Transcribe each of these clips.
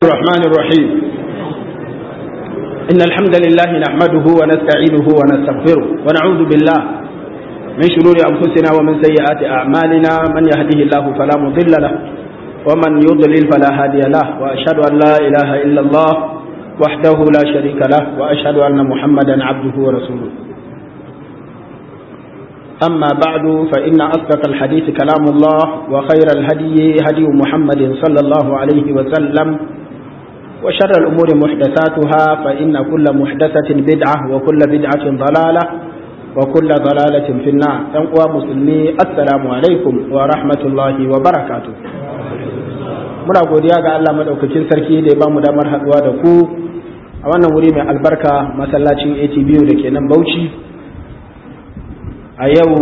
الرحمن الرحيم إن الحمد لله نحمده ونستعينه ونستغفره ونعوذ بالله من شرور أنفسنا ومن سيئات أعمالنا من يهده الله فلا مضل له ومن يضلل فلا هادي له وأشهد أن لا إله إلا الله وحده لا شريك له وأشهد أن محمدا عبده ورسوله أما بعد فإن أصدق الحديث كلام الله وخير الهدي هدي محمد صلى الله عليه وسلم وشر الأمور محدثاتها فإن كل محدثة بدعة وكل بدعة ضلالة وكل ضلالة في النار تنقوى مسلمي السلام عليكم ورحمة الله وبركاته muna godiya ga Allah madaukakin sarki da ya bamu damar haduwa da ku a wannan wuri mai albarka masallacin ATBU da ke nan Bauchi a yau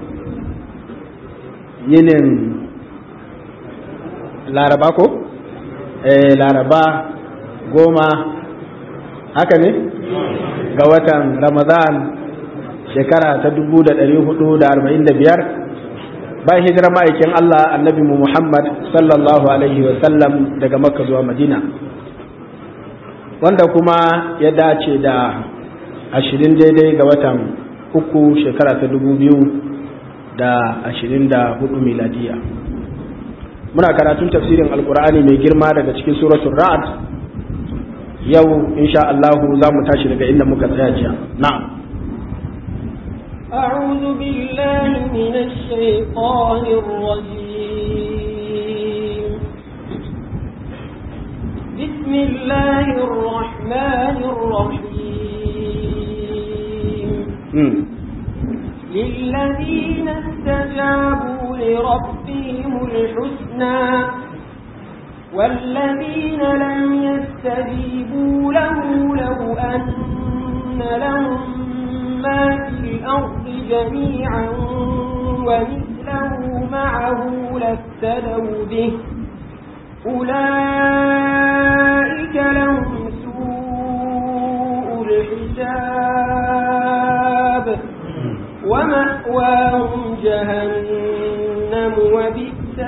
yinin laraba ko? eh laraba goma haka ne ga watan ramadan shekara ta dubu da ɗari hudu da arba'in da biyar bayan hijirar ma'aikin allah annabi mu muhammad sallallahu alaihi wasallam daga makka zuwa madina wanda kuma ya dace da ashirin daidai ga watan uku shekara ta dubu biyu da ashirin da hudu miladiya muna karatun tafsirin alkur'ani mai girma daga cikin suratul ra'ad yau insha Allah za mu tashi daga inda muka tsaya jiya na'am أعوذ بالله من الشيطان الرجيم بسم الله الرحمن الرحيم للذين استجابوا لربهم الحسنى والذين لم يستجيبوا له لو أن لهم ما في الأرض جميعا ومثله معه لافتدوا به أولئك لهم سوء الحساب ومأواهم جهنم وبئس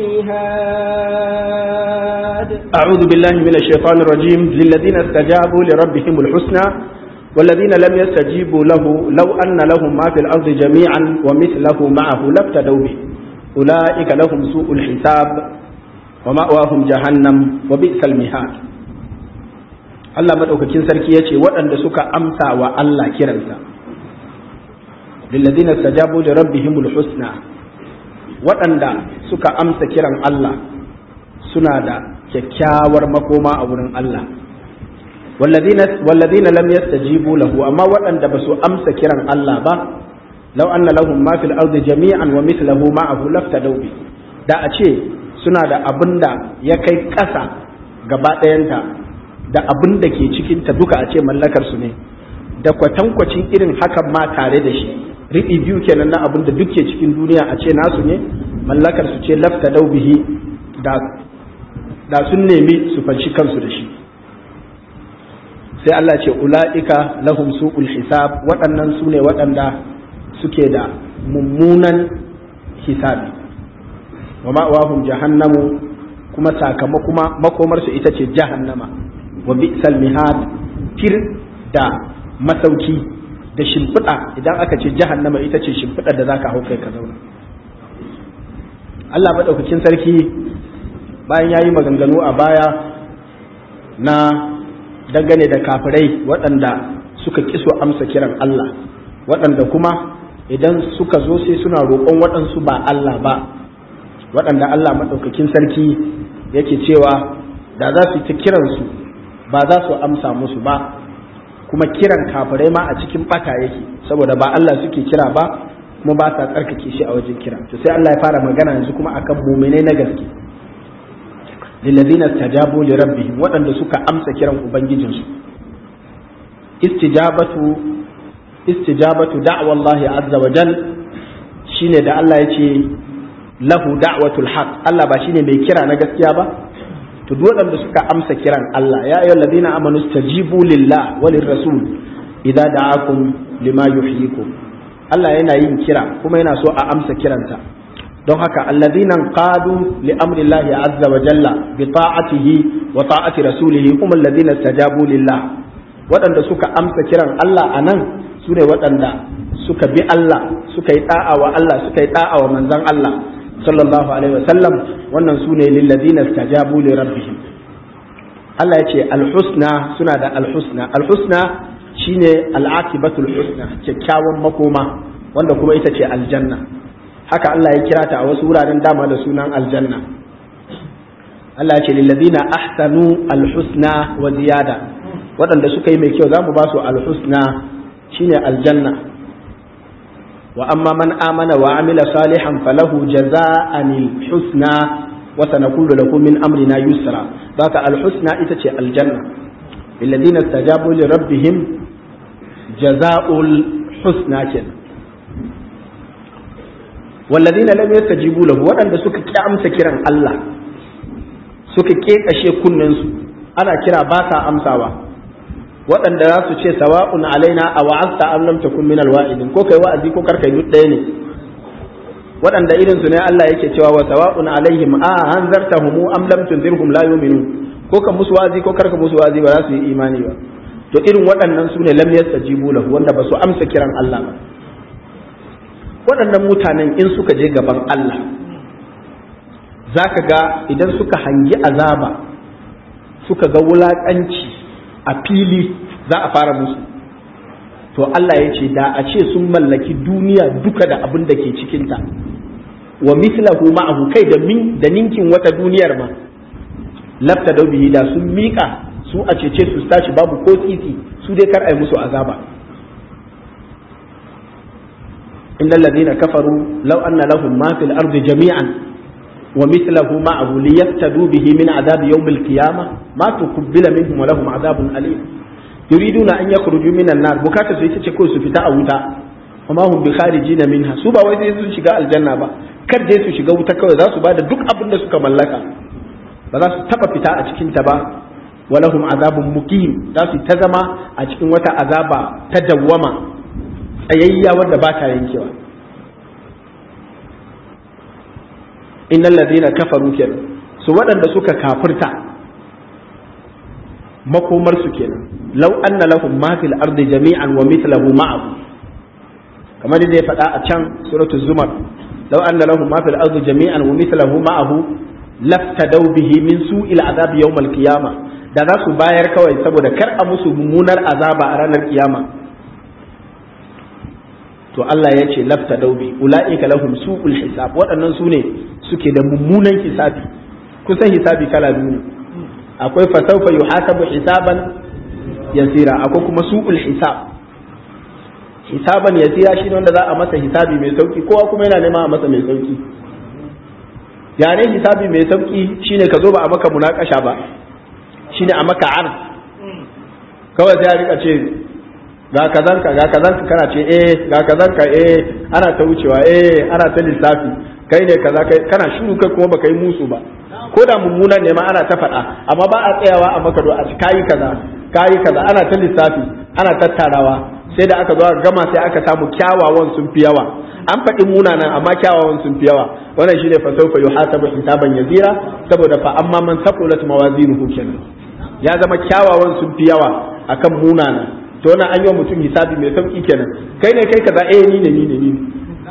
المهاد أعوذ بالله من الشيطان الرجيم للذين استجابوا لربهم الحسنى والذين لم يستجيبوا له لو أن لهم ما في الأرض جميعا ومثله معه لافتدوا به أولئك لهم سوء الحساب ومأواهم جهنم وبئس المهاد Allah madaukakin sarki ya ce waɗanda suka amsa wa Allah kiransa lilladina stajabu li rabbihimul husna waɗanda suka amsa kiran Allah suna da kyakkyawar makoma a wurin Allah walladina lam yastajibu lahu amma waɗanda ba su amsa kiran Allah ba law anna lahum ma fil ardi jami'an wa mithluhu ma'ahu laftadaw bi da a ce suna da abin da ya kai ƙasa gaba ɗayanta da abin da ke cikinta duka a ce mallakar su ne da kwatankwacin irin hakan ma tare da shi riɓi biyu kenan na abin da duk ke cikin duniya a ce nasu ne mallakar su ce lafta daubihi da da sun nemi su fanshi kansu da shi sai Allah ce ula'ika lahum su'ul hisab waɗannan su ne waɗanda suke da mummunan hisabi wa ma'awahum jahannamu kuma sakamakuma makomarsu ita ce jahannama wa bi'sal mihad tir da masauki da shimfiɗa idan aka ce jahannama ita ce shimfiɗa da zaka hau kai ka zauna Allah maɗaukakin sarki bayan ya yi maganganu a baya na dangane da kafirai waɗanda suka kiso amsa kiran Allah waɗanda kuma idan suka zo sai suna roƙon waɗansu ba Allah ba waɗanda Allah maɗaukakin sarki yake cewa da za su yi ta kiransu ba za su amsa musu ba kuma kiran kafirai ma a cikin bata yake saboda ba Allah suke kira ba kuma ba sa tsarkake shi a wajen kira to sai Allah ya fara magana yanzu kuma akan mu'minai na gaske lillazina tajabu li rabbihim waɗanda suka amsa kiran ubangijinsu istijabatu istijabatu da'wa Allah azza wa jal shine da Allah ya ce lahu da'watul haq Allah ba shine mai kira na gaskiya ba to duk waɗanda suka amsa kiran Allah ya ayyuhal ladina amanu stajibu lillah wa lirrasul idza da'akum lima yuhyikum Allah yana yin kira kuma yana so a amsa kiransa don haka alladhina qadu li amri Allah azza wa jalla bi ta'atihi wa ta'ati rasulihi hum alladhina istajabu lillah waɗanda suka amsa kiran Allah anan su ne waɗanda suka bi Allah suka yi da'a wa Allah suka yi da'a wa manzon Allah sallallahu alaihi wa sallam wannan su ne lilladhina istajabu li rabbihim Allah ya ce alhusna suna da alhusna alhusna shine al'aqibatul husna kyakkyawan makoma wanda kuma ita ce aljanna haka Allah ya kira ta a wasu wuraren dama da sunan aljanna Allah ya ce lillazina ahsanu alhusna wa ziyada waɗanda suka yi mai kyau zamu ba su alhusna shine aljanna wa amma man amana wa amila salihan falahu jaza'an alhusna wa sanaqulu lahu min amrina yusra baka alhusna ita ce aljanna lillazina istajabu li rabbihim jaza'ul husna kenan والذين لم يستجيبوا له waɗanda suka ƙi amsa kiran Allah suka ƙeƙashe kunnensu ana kira ba sa amsawa waɗanda za su ce sawa'un alaina a wa'azta am lam takun min alwa'idin ko kai wa'azi ko karkai duk ɗaya ne waɗanda irin su ne Allah yake cewa wa sawa'un alaihim a hanzartahum am lam tunzirhum la yu'minun ko ka musu wa'azi ko karka musu wa'azi ba za su yi imani ba to irin waɗannan su ne lam yastajibu lahu wanda ba su amsa kiran Allah ba waɗannan mutanen in suka je gaban Allah za ka ga idan suka hangi azaba suka ga wulaƙanci a fili za a fara musu to Allah ya ce da a ce sun mallaki duniya duka da abin da ke cikinta wa mislahu ma'ahu kai da min da ninkin wata duniyar ma lafta da bihi da sun miƙa su a cece su tashi babu ko titi su dai kar a yi musu azaba إن الذين كفروا لو أن لهم ما في الأرض جميعا ومثله معه ليفتدوا به من عذاب يوم القيامة ما تقبل منهم ولهم عذاب أليم يريدون أن يخرجوا من النار بكاتا سيتشكو سفتا أوتا وما هم بخارجين منها سوبا ويزي su shiga aljanna ba kar dai su shiga wuta kawai za su bada duk abin da suka mallaka ba za su taba fita a cikin ta ba walahum azabun muqim za su ta zama a cikin wata azaba ta dawwama tsayayya wadda ba ta yankewa innal ladina kafaru kenan su waɗanda suka kafirta makomar su kenan law anna lahum ma fil ardi jami'an wa mithluhu ma'ahu kamar da ya faɗa a can suratul zumar law anna lahum ma fil ardi jami'an wa mithluhu ma'ahu laftadaw bihi min su'il azab yawm al qiyamah da za su bayar kawai saboda kar a musu mummunar azaba a ranar kiyama to Allah ya ce lafta daubi ula'ika lahum su'ul hisab waɗannan su ne suke da mummunan hisabi kusan hisabi kala biyu ne akwai fasaufa yuhasabu hisaban yasira akwai kuma su'ul hisab hisaban yasira shine wanda za a masa hisabi mai sauki kowa kuma yana nema a masa mai sauki ya ne hisabi mai sauki shine ka zo ba a maka munakasha ba shine a maka ard kawai sai a rika ce ga kazanka ga kazanka kana ce eh ga kazanka eh ana ta wucewa eh ana ta lissafi kai ne kaza kai kana shiru kai kuma baka yi musu ba ko da mummunan ne ma ana ta faɗa amma ba a tsayawa a maka a kayi kaza kayi kaza ana ta lissafi ana tattarawa sai da aka zo gama sai aka samu kyawawan sun fi yawa an faɗi munanan amma kyawawan sun fi yawa wannan shine fa sawfa yuhasabu hisaban yazira saboda fa amma man saqulat mawazinuhu kenan ya zama kyawawan sun fi yawa akan munanan to wannan an yi wa mutum hisabi mai sauki kenan kai ne kai kaza eh ni ne ni ne ni ne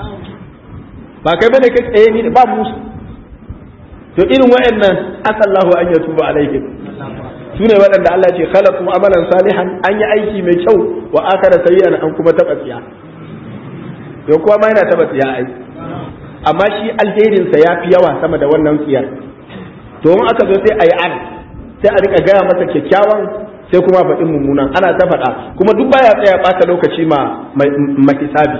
ba kai bane kai eh ni ne ba musu to irin wayannan asallahu an yatuba alaihim su ne waɗanda Allah ce khalaqu amalan salihan an yi aiki mai kyau wa akara sayyi'an an kuma taba tsiya to kuma ma yana taba tsiya ai amma shi alherin sa yafi yawa sama da wannan tsiyar to in aka zo sai ayi an sai a rika gaya masa kyakkyawan sai kuma faɗin mummunan ana ta faɗa kuma duk baya tsaya ɓata lokaci ma hisabi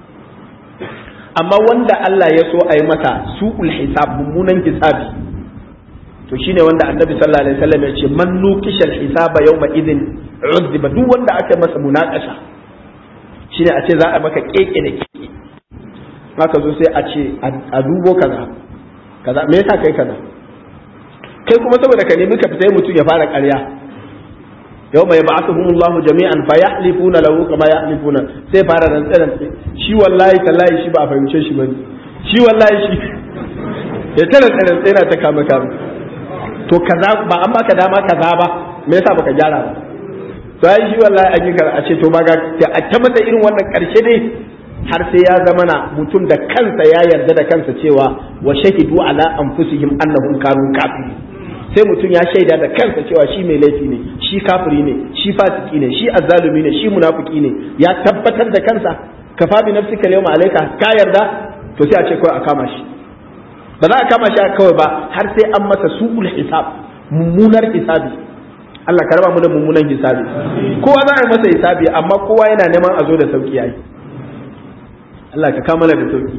amma wanda Allah ya so a yi mata su'ul hisab mummunan hisabi to shine wanda annabi sallallahu alaihi wasallam ya ce man nukishal hisaba yawma idin uzziba duk wanda aka masa munakasha shine a ce za a maka keke da keke haka zo sai a ce a dubo kaza kaza me yasa kai kaza kai kuma saboda ka nemi ka fita mutum ya fara ƙarya yau mai ba'athuhum Allahu jami'an fa yahlifuna lahu kama yahlifuna sai fara rantsa rantsa shi wallahi tallahi shi ba a fahimce shi bane shi wallahi shi ya tana tsare tsira ta kama kama to kaza ba an baka dama kaza ba me yasa baka gyara ba to ai shi wallahi an yi a ce to ba ga a ta masa irin wannan karshe dai har sai ya zama na mutum da kansa ya yarda da kansa cewa wa shahidu ala anfusihim annahum kanu kafirin sai mutum ya shaida da kansa cewa shi mai laifi ne shi kafiri ne shi fasiki ne shi azzalumi ne shi munafiki ne ya tabbatar da kansa kafa bi nafsika yawma alayka ka yarda to sai a ce kawai a kama shi ba za a kama shi kawai ba har sai an masa su'ul hisab mummunar hisabi Allah ka raba mu da mummunan hisabi kowa za a yi masa hisabi amma kowa yana neman a zo da sauki yayi Allah ka kama da sauki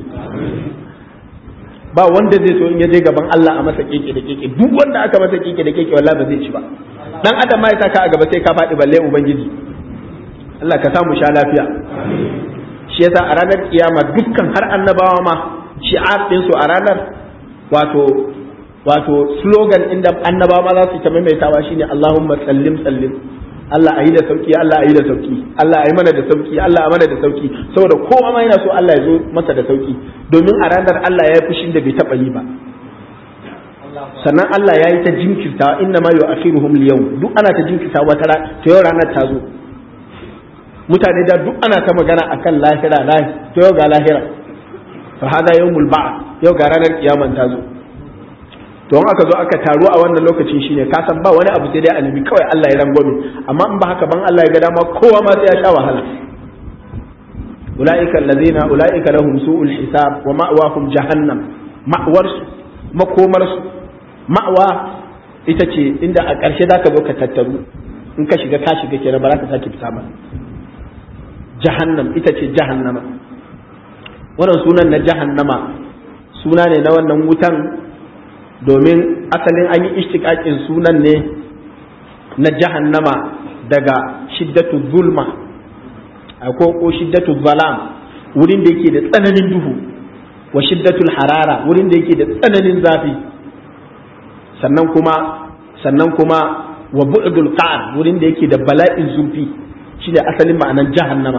ba wanda zai so in ya je gaban Allah a masa keke da keke duk wanda aka masa keke da keke wallahi ba zai ci ba dan adam ma ya saka a gaba sai ka faɗi balle ubangiji Allah ka samu sha lafiya shi yasa a ranar kiyama dukkan har annabawa ma shi'ar din su a ranar wato wato slogan inda annabawa ma za su ta maimaitawa shine Allahumma sallim sallim Allah ayi da sauki Allah ayi da sauki Allah ayi mana da sauki Allah ayi mana da sauki saboda kowa ma yana so Allah ya zo masa da sauki domin a ranar Allah ya yi fushin da bai taba yi ba sannan Allah ya yi ta jinkirta inna ma yu'akhiruhum liyawm duk ana ta jinkirta wata ta yau ranar ta zo mutane da duk ana ta magana akan lahira lahi to yau ga lahira fa hada yawmul ba'th yau ga ranar kiyaman ta zo to in aka zo aka taru a wannan lokacin shine ka san ba wani abu sai dai annabi kawai Allah ya rangwame amma in ba haka ban Allah ya ga dama kowa ma sai ya sha wahala ulaika allazina ulaika lahum su'ul hisab wa ma'wahum jahannam ma'war makomar su ma'wa ita ce inda a ƙarshe zaka zo ka tattaru in ka shiga ka shiga kenan ba za ka sake fita ba jahannam ita ce jahannama wannan sunan na jahannama suna ne na wannan wutan domin asalin an yi ishtiƙaƙin sunan ne na jahannama daga shiddatu zulma ko ko shiddatu zalam wurin da yake da tsananin duhu wa shiddatul harara wurin da yake da tsananin zafi sannan kuma sannan kuma wa bu'dul qa'r wurin da yake da bala'in zurfi shi da asalin ma'anar jahannama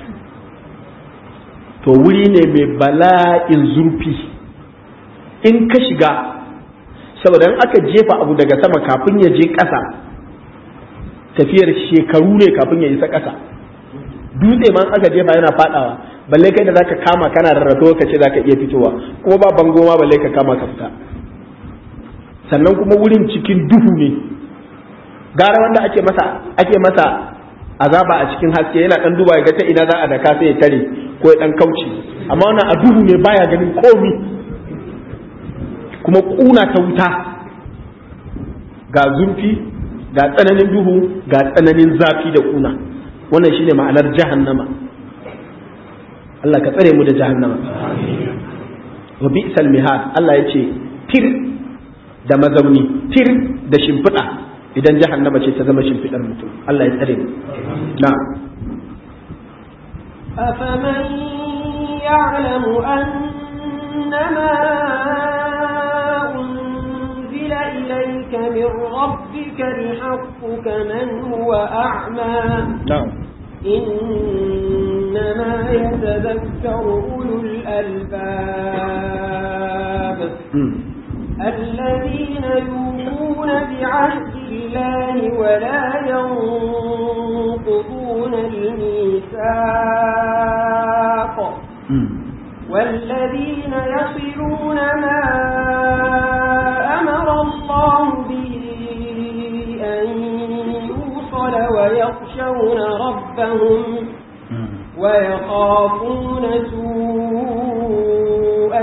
to wuri ne mai bala'in zurfi in ka shiga saboda in aka jefa abu daga sama kafin ya je ƙasa tafiyar shekaru ne kafin ya isa ƙasa dutse ma aka jefa yana fadawa balle kai da zaka kama kana rarrato ka ce zaka iya fitowa kuma ba bango ma balle ka kama ka fita sannan kuma wurin cikin duhu ne gara wanda ake masa ake masa azaba a cikin haske yana dan duba ya ga ta ina za a daka sai ya tare ko ya dan kauce amma wannan a duhu ne baya ganin komi kuma kuna ta wuta ga zurfi ga tsananin duhu ga tsananin zafi da kuna wannan shine ma'anar jahannama Allah ka tsare mu da jahannama wa bi'sal mihad Allah ya ce tir da mazauni tir da shimfiɗa idan jahannama ce ta zama shimfiɗar mutum Allah ya tsare mu na أفمن يعلم أنما أنزل إليك من ربك الحق كمن هو أعمى na'am إنما يتذكر أولو الألباب الذين يؤمنون بعهد الله ولا ينقضون الميثاق والذين يصلون ما أمر الله به أن يوصل ويخشون ربهم ويخافون سوء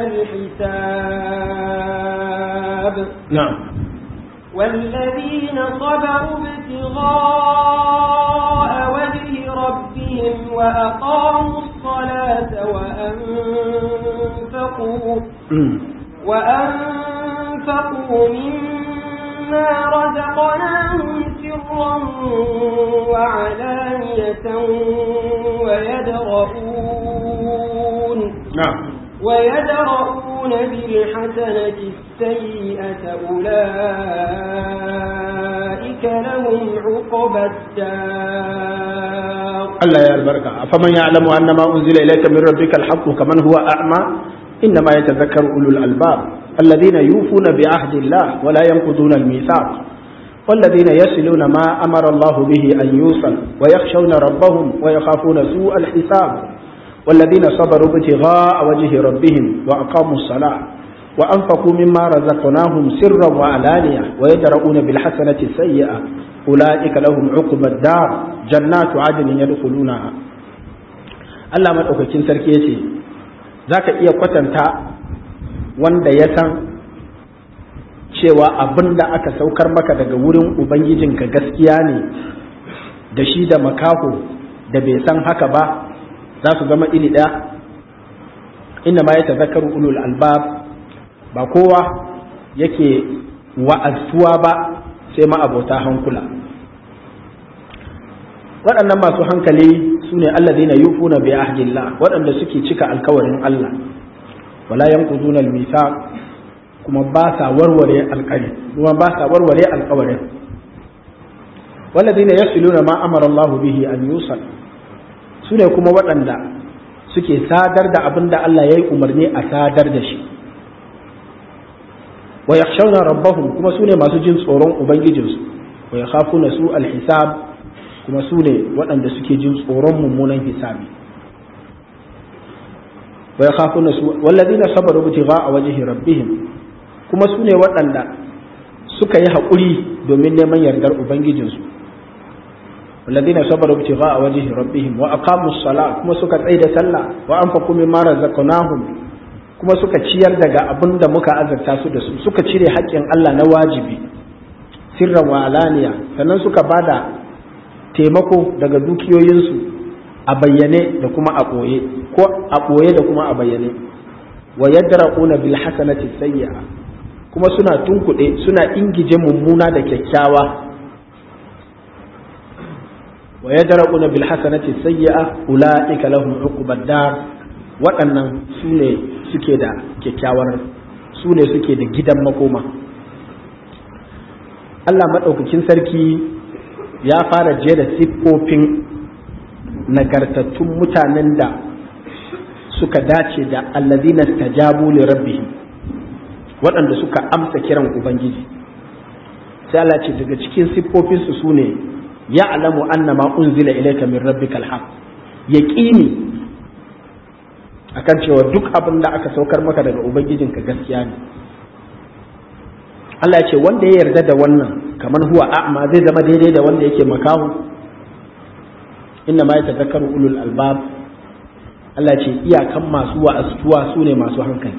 الحساب na'am والذين صبروا ابتغاء وجه ربهم وأقاموا الصلاة وأنفقوا وأنفقوا مما رزقناهم سرا وعلانية ويدرؤون na'am ويدرؤون بالحسنة السيئة أولئك لهم عقبى الدار Allah ya albarka afaman ya'lamu annama unzila ilayka min rabbika alhaq kaman huwa a'ma إنما يتذكر أولو الألباب الذين يوفون بعهد الله ولا ينقضون الميثاق والذين يصلون ما أمر الله به أن يوصل ويخشون ربهم ويخافون سوء الحساب والذين صبروا ابتغاء وجه ربهم وأقاموا الصلاة وأنفقوا مما رزقناهم سرا وعلانية ويدرؤون بالحسنة السيئة أولئك لهم عقبى الدار جنات عدن يدخلونها Allah maɗaukakin sarki ya ce za ka iya kwatanta wanda ya san cewa abin da aka saukar maka daga wurin Ubangijinka gaskiya ne da shi da makaho da bai san haka ba za su zama iri ɗaya inda ma ya tazakaru ulul albab ba kowa yake wa'azuwa ba sai ma abota hankula waɗannan masu hankali su ne allazina yufuna bi ahdillah waɗanda suke cika alkawarin Allah wala yanquduna al-mithaq kuma ba sa warware alƙari kuma ba sa warware alƙawarin walladina yasiluna ma amara Allah bihi an yusal su ne kuma waɗanda suke sadar da abin da Allah ya yi umarni a sadar da shi wa yakhshawna rabbahum kuma su ne masu jin tsoron ubangijinsu wa yakhafuna su alhisab kuma su ne waɗanda suke jin tsoron mummunan hisabi wa yakhafuna su walladina sabaru ibtigha'a wajhi rabbihim kuma su ne waɗanda suka yi haƙuri domin neman yardar ubangijinsu والذين صبروا ابتغاء وجه ربهم وأقاموا الصلاة كما سكا تsaida sallah وأنفقوا مما رزقناهم kuma suka ciyar daga abin da muka azarta su da su suka cire haƙƙin Allah na wajibi sirran wa alaniya sannan suka bada taimako daga dukiyoyinsu a bayyane da kuma a ɓoye ko a ɓoye da kuma a bayyane wa yadra'una bil hasanati sayyi'a kuma suna tunkuɗe suna ingije mummuna da kyakkyawa wa yadra'una bil hasanati sayyi'a ulaika lahum uqbad dar waɗannan su ne suke da kyakkyawar su ne suke da gidan makoma Allah maɗaukakin sarki ya fara jera siffofin nagartattun mutanen da suka dace da allazina stajabu li rabbihim waɗanda suka amsa kiran ubangiji sai Allah ce daga cikin siffofinsu su ne ya alamu anna ma unzila ilayka min rabbikal haqq yaqini akan cewa duk abin da aka saukar maka daga ubangijinka gaskiya ne Allah ya ce wanda ya yarda da wannan kamar huwa a'ma zai zama daidai da wanda yake makahu inna ma yatadhakkaru ulul albab Allah ce iyakan masu wa'astuwa su ne masu hankali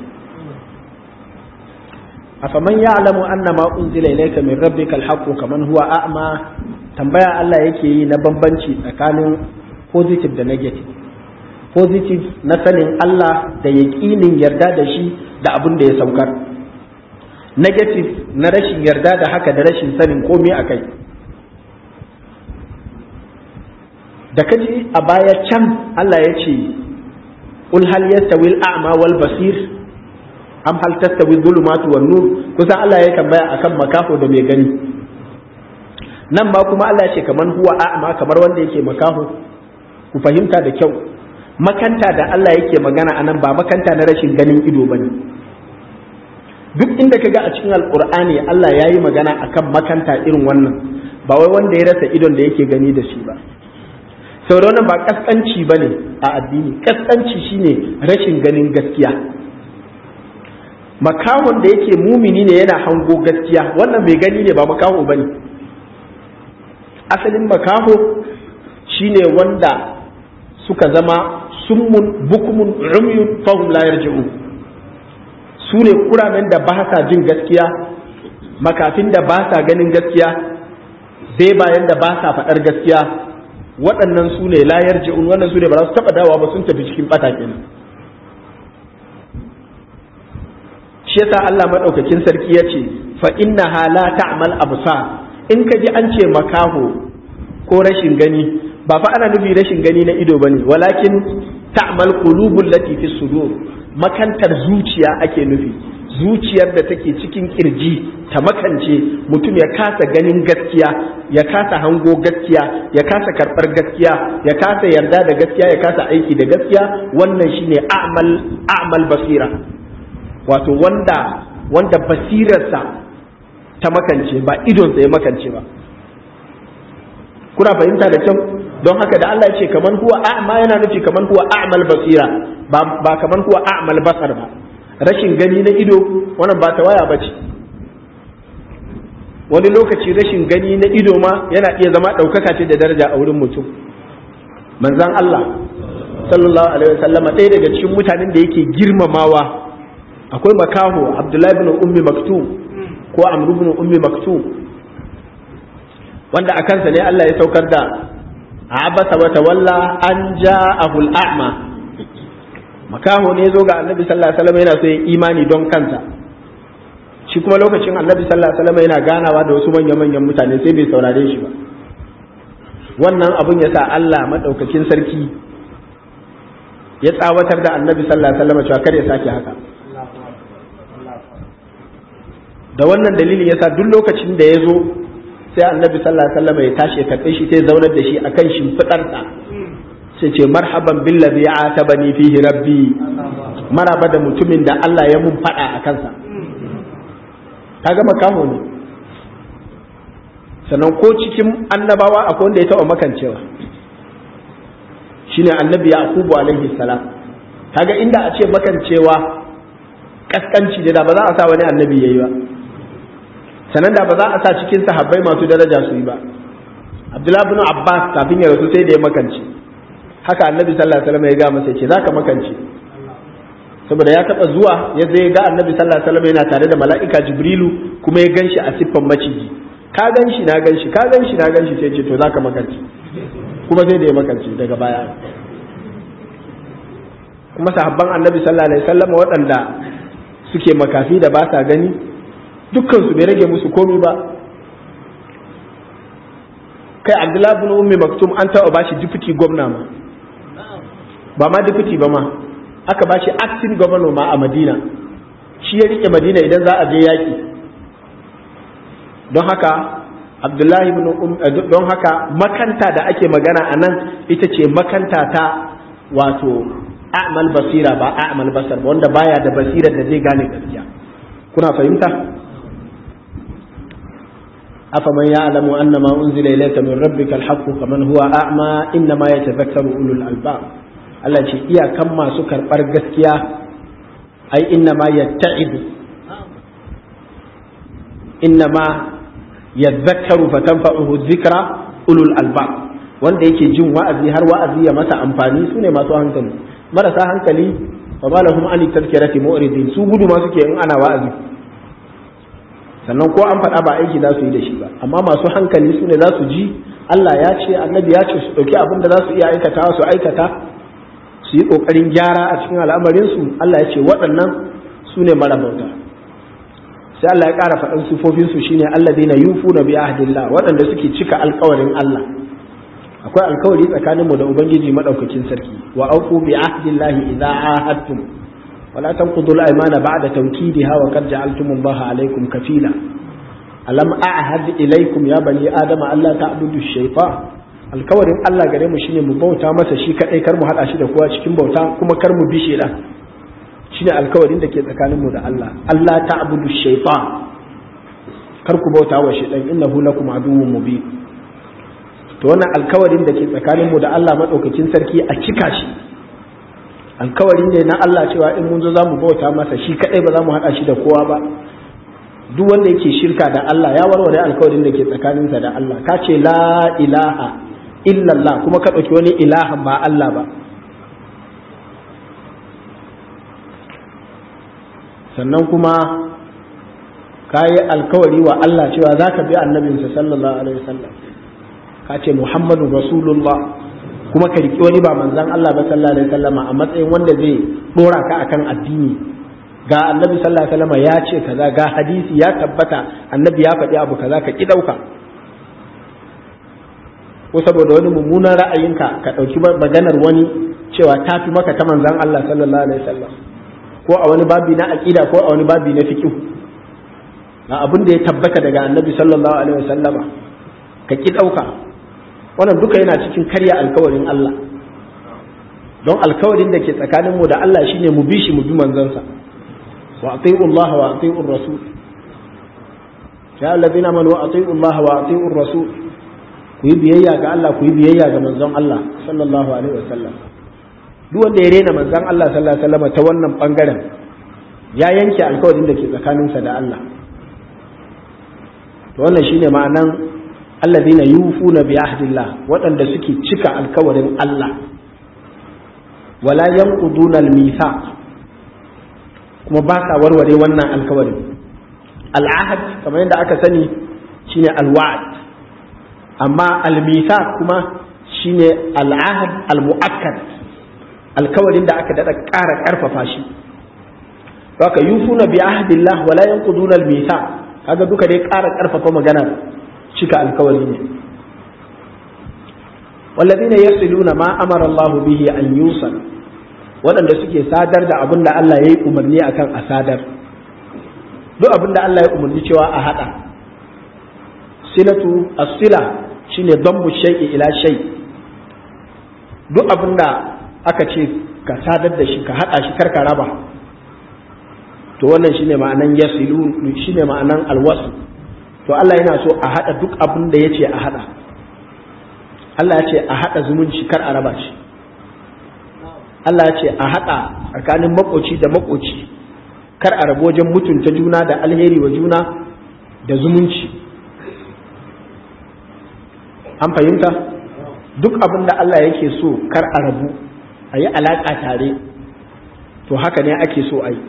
afaman ya'lamu anna ma unzila ilayka min rabbika alhaqqu kaman huwa a'ma tambaya Allah yake yi na bambanci tsakanin positive da negative positive na sanin Allah da yaƙinin yarda da shi da abin da ya saukar negative na rashin yarda da haka da rashin sanin komai a kai da kaji a baya can Allah ya ce ul hal yastawi al-a'ma wal basir am hal tastawi dhulumatu wan nur kusan Allah ya tambaya akan makafo da mai gani nan ba kuma Allah ya ce kaman huwa a'ma kamar wanda yake makaho ku fahimta da kyau makanta da Allah yake magana anan ba makanta na rashin ganin ido bane duk inda ka ga a cikin alkur'ani Allah ya yi magana akan makanta irin wannan ba wai wanda ya rasa idon da yake gani da shi ba sauran ba kaskanci ba ne a addini kaskanci shine rashin ganin gaskiya makahon da yake mumini ne yana hango gaskiya wannan mai gani ne ba makaho ba ne asalin makaho shine wanda suka zama summun bukumun umyun fahum la yarji'un su ne kuramen da ba sa jin gaskiya makafin da ba sa ganin gaskiya sai bayan da ba sa faɗar gaskiya waɗannan su ne layar ji'un wannan su ne ba za su taɓa dawa ba sun tafi cikin ɓata kenan shi yasa Allah maɗaukakin sarki ya ce fa inna la ta'mal absar in ka ji an ce makaho ko rashin gani ba fa ana nufi rashin gani na ido bane walakin ta'mal qulubul lati fi sudur makantar zuciya ake nufi zuciyar da take cikin kirji ta makance mutum ya kasa ganin gaskiya ya kasa hango gaskiya ya kasa karɓar gaskiya ya kasa yarda da gaskiya ya kasa aiki da gaskiya wannan shine a'mal a'mal basira wato wanda wanda basirarsa ta makance ba idonsa ya makance ba kuna fahimta da kyau don haka da Allah ya ce kaman huwa a'ma yana nufi kaman huwa a'mal basira ba ba kaman huwa a'mal basar ba rashin gani na ido wannan ba ta waya bace wani lokaci rashin gani na ido ma yana iya zama ɗaukaka ce da daraja a wurin mutum manzan Allah sallallahu alaihi wasallam ɗaya daga cikin mutanen da yake girmamawa akwai makaho Abdullahi ibn Ummi Maktum ko Amr ibn Ummi Maktum wanda a kansa ne Allah ya saukar da abasa wa tawalla an ja'ahu al-a'ma makaho ne zo ga Annabi sallallahu alaihi wasallam yana so ya imani don kansa shi kuma lokacin Annabi sallallahu alaihi wasallam yana ganawa da wasu manyan manyan mutane sai bai saurare shi ba wannan abun ya sa Allah madaukakin sarki ya tsawatar da Annabi sallallahu alaihi wasallam cewa kar ya sake haka da wannan dalilin yasa duk lokacin da ya zo sai annabi sallallahu alaihi wasallam ya tashi ya karɓe shi sai zaunar da shi akan shimfiɗarsa sai ce marhaban billazi atabani fihi rabbi maraba da mutumin da Allah ya mun faɗa a kansa kaga makaho ne sannan ko cikin annabawa akwai wanda ya taɓa makancewa shine annabi yaqubu alaihi salam kaga inda a ce makancewa kaskanci da ba za a sa wani annabi yayi ba sannan da ba za a sa cikin sahabbai masu daraja su yi ba abdullahi bin abbas kafin ya rasu sai da ya makance haka annabi sallallahu alaihi wasallam ya ga masa ce zaka makance saboda ya taba zuwa ya zai ga annabi sallallahu alaihi wasallam yana tare da mala'ika jibrilu kuma ya ganshi a siffan maciji ka ganshi na ganshi ka ganshi na ganshi sai ce to zaka makance kuma sai da ya makance daga baya kuma sahabban annabi sallallahu alaihi wasallam waɗanda suke makafi da ba sa gani dukkansu bai rage musu komi ba kai abdullahi bin ummi maktum an taɓa bashi deputy gwamna ma ba ma deputy ba ma aka bashi acting governor ma a madina shi ya rike madina idan za a je yaƙi don haka abdullahi bin don haka makanta da ake magana a nan ita ce makanta ta wato a'mal basira ba a'mal basar ba wanda baya da basirar da zai gane gaskiya kuna fahimta أفمن يعلم أن ما أنزل إليك من ربك الحق كمن هو أعمى إنما يتذكر أولو الألباب Allah ce iyakan masu karɓar gaskiya ai inna ma yatta'idu inna ma yadhakkaru fatanfa'uhu dhikra ulul albab wanda yake jin wa'azi har wa'azi ya masa amfani sune masu hankali marasa hankali fa balahum an tadhkirati mu'ridin su gudu ma suke in ana wa'azi sannan ko an faɗa ba aiki za su yi da shi ba amma masu hankali su ne za su ji Allah ya ce annabi ya ce su ɗauki abin da za su iya aikata su aikata su yi ƙoƙarin gyara a cikin al'amarinsu Allah ya ce waɗannan su ne marabauta sai Allah ya ƙara faɗin sufofinsu shine alladheena yufuna bi ahdillah waɗanda suke cika alƙawarin Allah akwai alƙawari tsakaninmu da ubangiji madaukakin sarki wa aufu bi ahdillahi idza ahadtum ولا تنقضوا الأيمان بعد توكيدها وقد جعلتم الله عليكم كفيلا ألم أعهد إليكم يا بني آدم ألا تعبدوا الشيطان alkawarin Allah gare mu shine mu bauta masa shi kadai kar mu hada shi da kowa cikin bauta kuma kar mu bishe da shine alkawarin da ke tsakanin mu da Allah Allah ta'budu shaytan kar ku bauta wa shaytan innahu lakum aduwwun mubin to wannan alkawarin da ke tsakanin mu da Allah madaukakin sarki a cika shi alkawari ne na Allah cewa in mun zo za mu bauta masa shi kadai ba za mu haɗa shi da kowa ba duk wanda yake shirka da Allah ya warware alkawarin da ke tsakaninsa da Allah ka ce la ilaha illallah kuma ka ɗauki wani ilahan ba Allah ba sannan kuma ka yi alkawari wa Allah cewa za ka bi annabinsa sallallahu alaihi wasallam ka ce muhammadu rasulullah kuma ka riƙi wani ba manzan Allah ba sallallahu alaihi wasallam a matsayin wanda zai dora ka akan addini ga annabi sallallahu alaihi wasallam ya ce kaza ga hadisi ya tabbata annabi ya faɗi abu kaza ka ki ɗauka ko saboda wani mummunan ra'ayinka ka ɗauki maganar wani cewa ta fi maka ta manzan Allah sallallahu alaihi wasallam ko a wani babi na aqida ko a wani babi na fiqh ga abin da ya tabbata daga annabi sallallahu alaihi wasallama ka ki ɗauka wannan duka yana cikin karya alkawarin Allah don alkawarin da ke tsakaninmu da Allah shine mu bi shi mu bi manzansa wa ati'u Allah wa ati'u rasul ya allazina amanu wa ati'u Allah wa ati'u rasul ku yi biyayya ga Allah ku yi biyayya ga manzon Allah sallallahu alaihi wasallam duk wanda ya rena manzon Allah sallallahu alaihi wasallam ta wannan bangaren ya yanke alkawarin da ke tsakaninsa da Allah to wannan shine ma'anan allazina yufuna bi ahdillah waɗanda suke cika alkawarin Allah wala yanquduna al-mithaq kuma ba sa warware wannan alkawarin al'ahad kamar yadda aka sani shine alwa'd amma al-mithaq kuma shine al'ahad al-mu'akkad alkawarin da aka dada ƙara ƙarfafa shi haka yufuna bi ahdillah wala yanquduna al-mithaq kaga duka dai ƙara ƙarfafa maganar cika alkawari ne والذين يصلون ما أمر الله به أن يوصل waɗanda suke sadar da abin da Allah ya yi umarni akan a sadar duk abin da Allah ya umarni cewa a haɗa silatu as-sila shine dambu shay'i ila shay duk abin da aka ce ka sadar da shi ka haɗa shi karka raba to wannan shine ma'anan yasilu shine ma'anan alwasu to Allah yana so a haɗa duk abin da yace a haɗa Allah ya ce a haɗa zumunci kar a raba shi Allah ya ce a haɗa tsakanin makoci da makoci kar a rabu wajen mutunta juna da alheri wa juna da zumunci an fahimta duk abin da Allah yake so kar a rabu a yi alaƙa tare to haka ne ake so a yi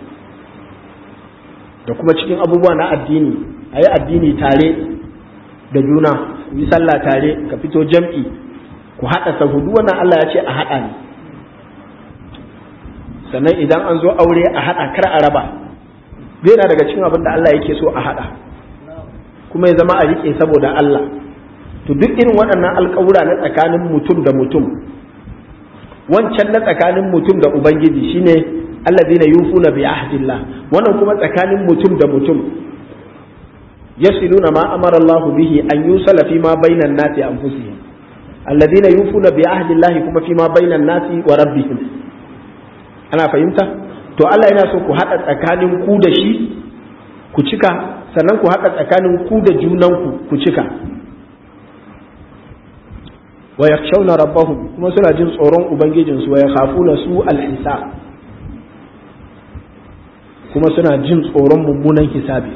da kuma cikin abubuwa na addini a yi addini tare da juna yi sallah tare ka fito jam'i ku haɗa sahudu wannan Allah ya ce a haɗa ne sannan idan an zo aure a haɗa kar a raba bai na daga cikin abin da Allah yake so a haɗa kuma ya zama a riƙe saboda Allah to duk irin waɗannan alƙawura na tsakanin mutum da mutum wancan na tsakanin mutum da ubangiji shine allazina yufuna bi ahdillah wannan kuma tsakanin mutum da mutum yasiluna ma amara Allah bihi an yusala fi ma bainan nasi anfusihim alladhina yufuna bi ahdillahi kuma fi ma bainan nasi wa rabbihim ana fahimta to Allah yana so ku hada tsakanin ku da shi ku cika sannan ku hada tsakanin ku da junanku ku cika wa yakhshawna rabbahum kuma suna jin tsoron ubangijinsu wa yakhafuna su al-hisab kuma suna jin tsoron mummunan hisabi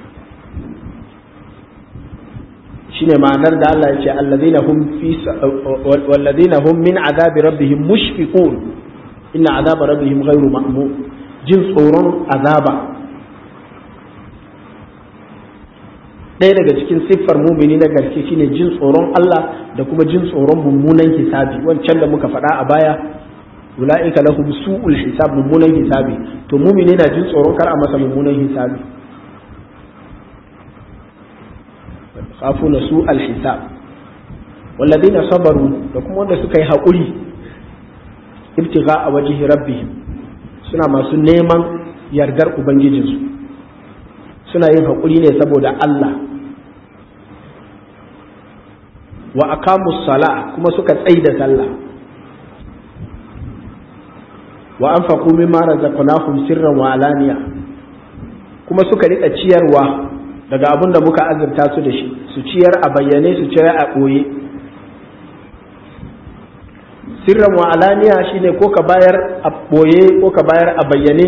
shine ma'anar da Allah ya ce alladhina hum fi walladhina hum min azabi rabbihim mushfiqun inna azaba rabbihim ghairu ma'mun jin tsoron azaba ɗaya daga cikin siffar mumini na gaske shine jin tsoron Allah da kuma jin tsoron mummunan hisabi wancan da muka faɗa a baya ula'ika lahum su'ul hisab mummunan hisabi to mumini na jin tsoron kar a masa mummunan hisabi khafuna su'al hisab walladina sabaru da kuma wanda suka yi haƙuri ibtigha a wajhi rabbihim suna masu neman yardar ubangijinsu suna yin haƙuri ne saboda Allah wa aqamu sala kuma suka tsaida sallah wa anfaqu mimma razaqnahum sirran wa alaniya kuma suka rika ciyarwa daga abin da muka azurta su da shi su ciyar a bayyane su ciyar a ɓoye sirran wa alaniya shine ko ka bayar a ɓoye ko ka bayar a bayyane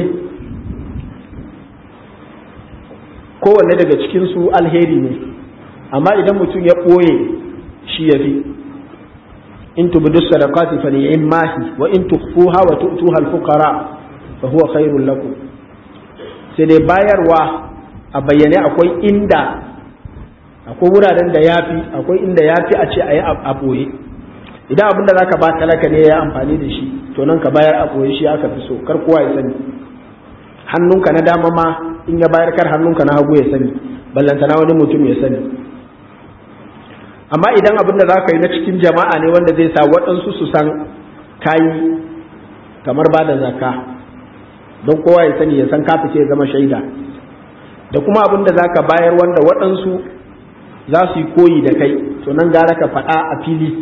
kowanne daga cikinsu alheri ne amma idan mutum ya ɓoye shi ya fi in tubdu sadaqati fa ni'mahi wa in tukhfuha wa tu'tuha al-fuqara fa huwa khairul lakum sai dai bayarwa a bayyane akwai inda akwai wuraren da yafi akwai inda yafi a ce a yi a ɓoye idan abin da zaka ba talaka ne ya amfani da shi to nan ka bayar a ɓoye shi aka fi so kar kowa ya sani hannunka na dama ma in ya bayar kar hannunka na hagu ya sani ballantana wani mutum ya sani amma idan abin da za ka yi na cikin jama'a ne wanda zai sa waɗansu su san kayi kamar ba da zaka don kowa ya sani ya san ka fice ya zama shaida da kuma abin da za ka bayar wanda waɗansu za su yi koyi da kai to nan gara ka faɗa a fili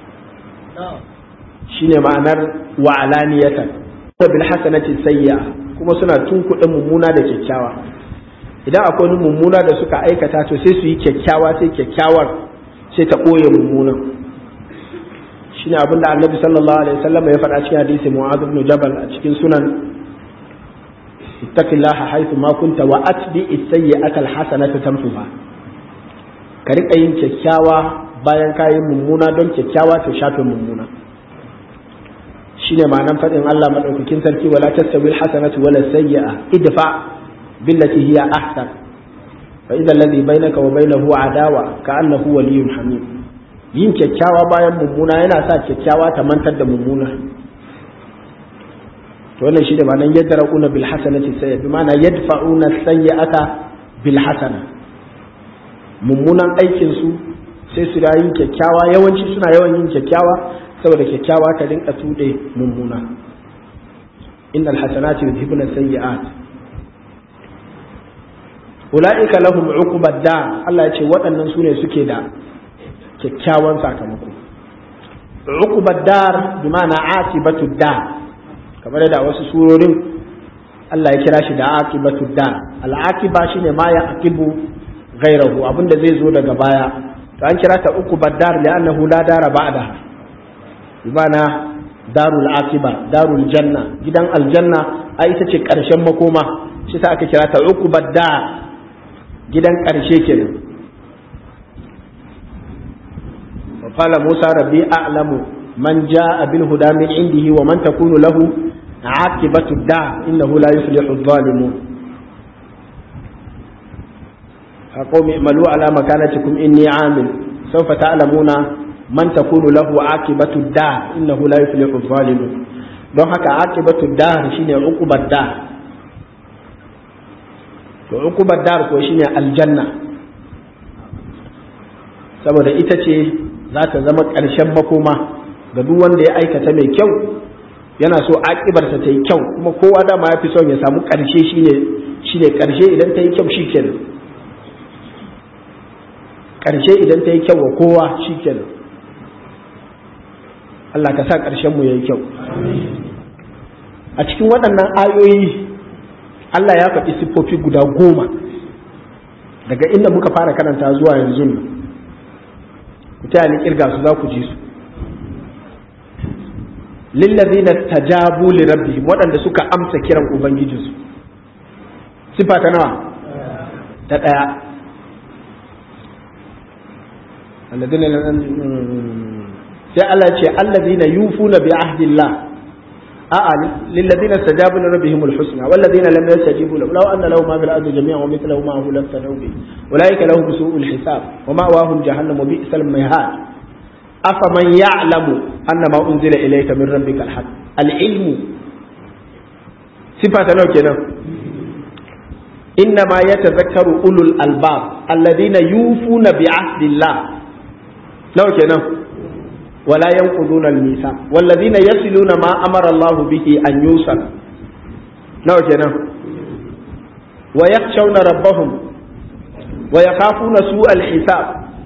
shine ma'anar wa alaniyatan wa bil hasanati sayya kuma suna tunkuɗe mummuna da kyakkyawa idan akwai wani mummuna da suka aikata to sai su yi kyakkyawa sai kyakkyawar sai ta ɓoye mummunan shine abin da annabi sallallahu alaihi wasallam ya faɗa cikin hadisi mu'adh ibn jabal a cikin sunan ittaqillaha haythu ma kunta wa atbi as-sayyi'ata al-hasanata tamsuha ka riƙa yin kyakkyawa bayan ka yi mummuna don kyakkyawa ta shafe mummuna shine ma'anar faɗin Allah madaukakin sarki wala tastawi al-hasanatu wala sayyi'a idfa billati hiya ahsan fa idza alladhi bainaka wa bainahu adawa ka'annahu waliyyun hamim yin kyakkyawa bayan mummuna yana sa kyakkyawa ta mantar da mummuna to wannan shine ma'anar yadra'una bil hasanati sayyi'a bi ma'ana yadfa'una sayyi'ata bil hasana mummunan aikin su sai su da yin kyakkyawa yawanci suna yawan yin kyakkyawa saboda kyakkyawa ta rinka tuɗe mummuna innal hasanati yudhibuna sayyi'at ulaika lahum uqbad dar Allah ya ce waɗannan su ne suke da kyakkyawan sakamako uqbad dar bi ma'ana atibatu dar kamar da wasu surorin Allah ya kira shi da aqibatu dar al-aqiba shine ma ya aqibu ghairahu abinda zai zo daga baya to an kira ta uku baddar li'annahu la dara ba'da bimana darul aqiba darul janna gidan aljanna a ita ce karshen makoma shi sa aka kira ta uku baddar gidan karshe kenan wa qala musa rabbi a'lamu man jaa bil huda min indihi wa man takunu lahu aqibatu da innahu la yuflihu adh-dhalimun قوم اعملوا على مكانتكم إني عامل سوف تعلمون من تكون له عاقبة الدار إنه لا يفلح الظالمون don haka aqibatu dar shine uqubat dar to uqubat dar ko shine aljanna saboda ita ce za ta zama ƙarshen makoma ga duk wanda ya aikata mai kyau yana so aƙibarsa ta yi kyau kuma kowa dama ya fi son ya samu ƙarshe shine shine ƙarshe idan ta yi kyau shikenan ƙarshe idan ta yi kyau wa kowa shi kenan Allah ka sa ƙarshen mu ya yi kyau a cikin waɗannan ayoyi Allah ya faɗi siffofi guda goma daga inda muka fara karanta zuwa yanzu nan ku taya ni kirga su za ku ji su lillazina tajabu li rabbihim waɗanda suka amsa kiran ubangijinsu sifa ta nawa ta ɗaya الذين sai Allah ce allazina yufuna bi ahdillah a'a lillazina istajabu li rabbihim alhusna wallazina lam yastajibu lahu law anna lahum ma fil ardi jami'an wa mithluhu ma'ahu laftadaw bi ulaika lahum su'ul hisab wa ma'wahum jahannam wa bi'sal mihad afaman ya'lamu anna ma unzila ilayka min rabbika alhaq alilmu sifata nawa kenan إنما يتذكر أولو الألباب الذين يوفون بعهد الله لو كنا ولا ينقضون الميثاق والذين يصلون ما أمر الله به أن يوصل لو كنا ويخشون ربهم ويخافون سوء الحساب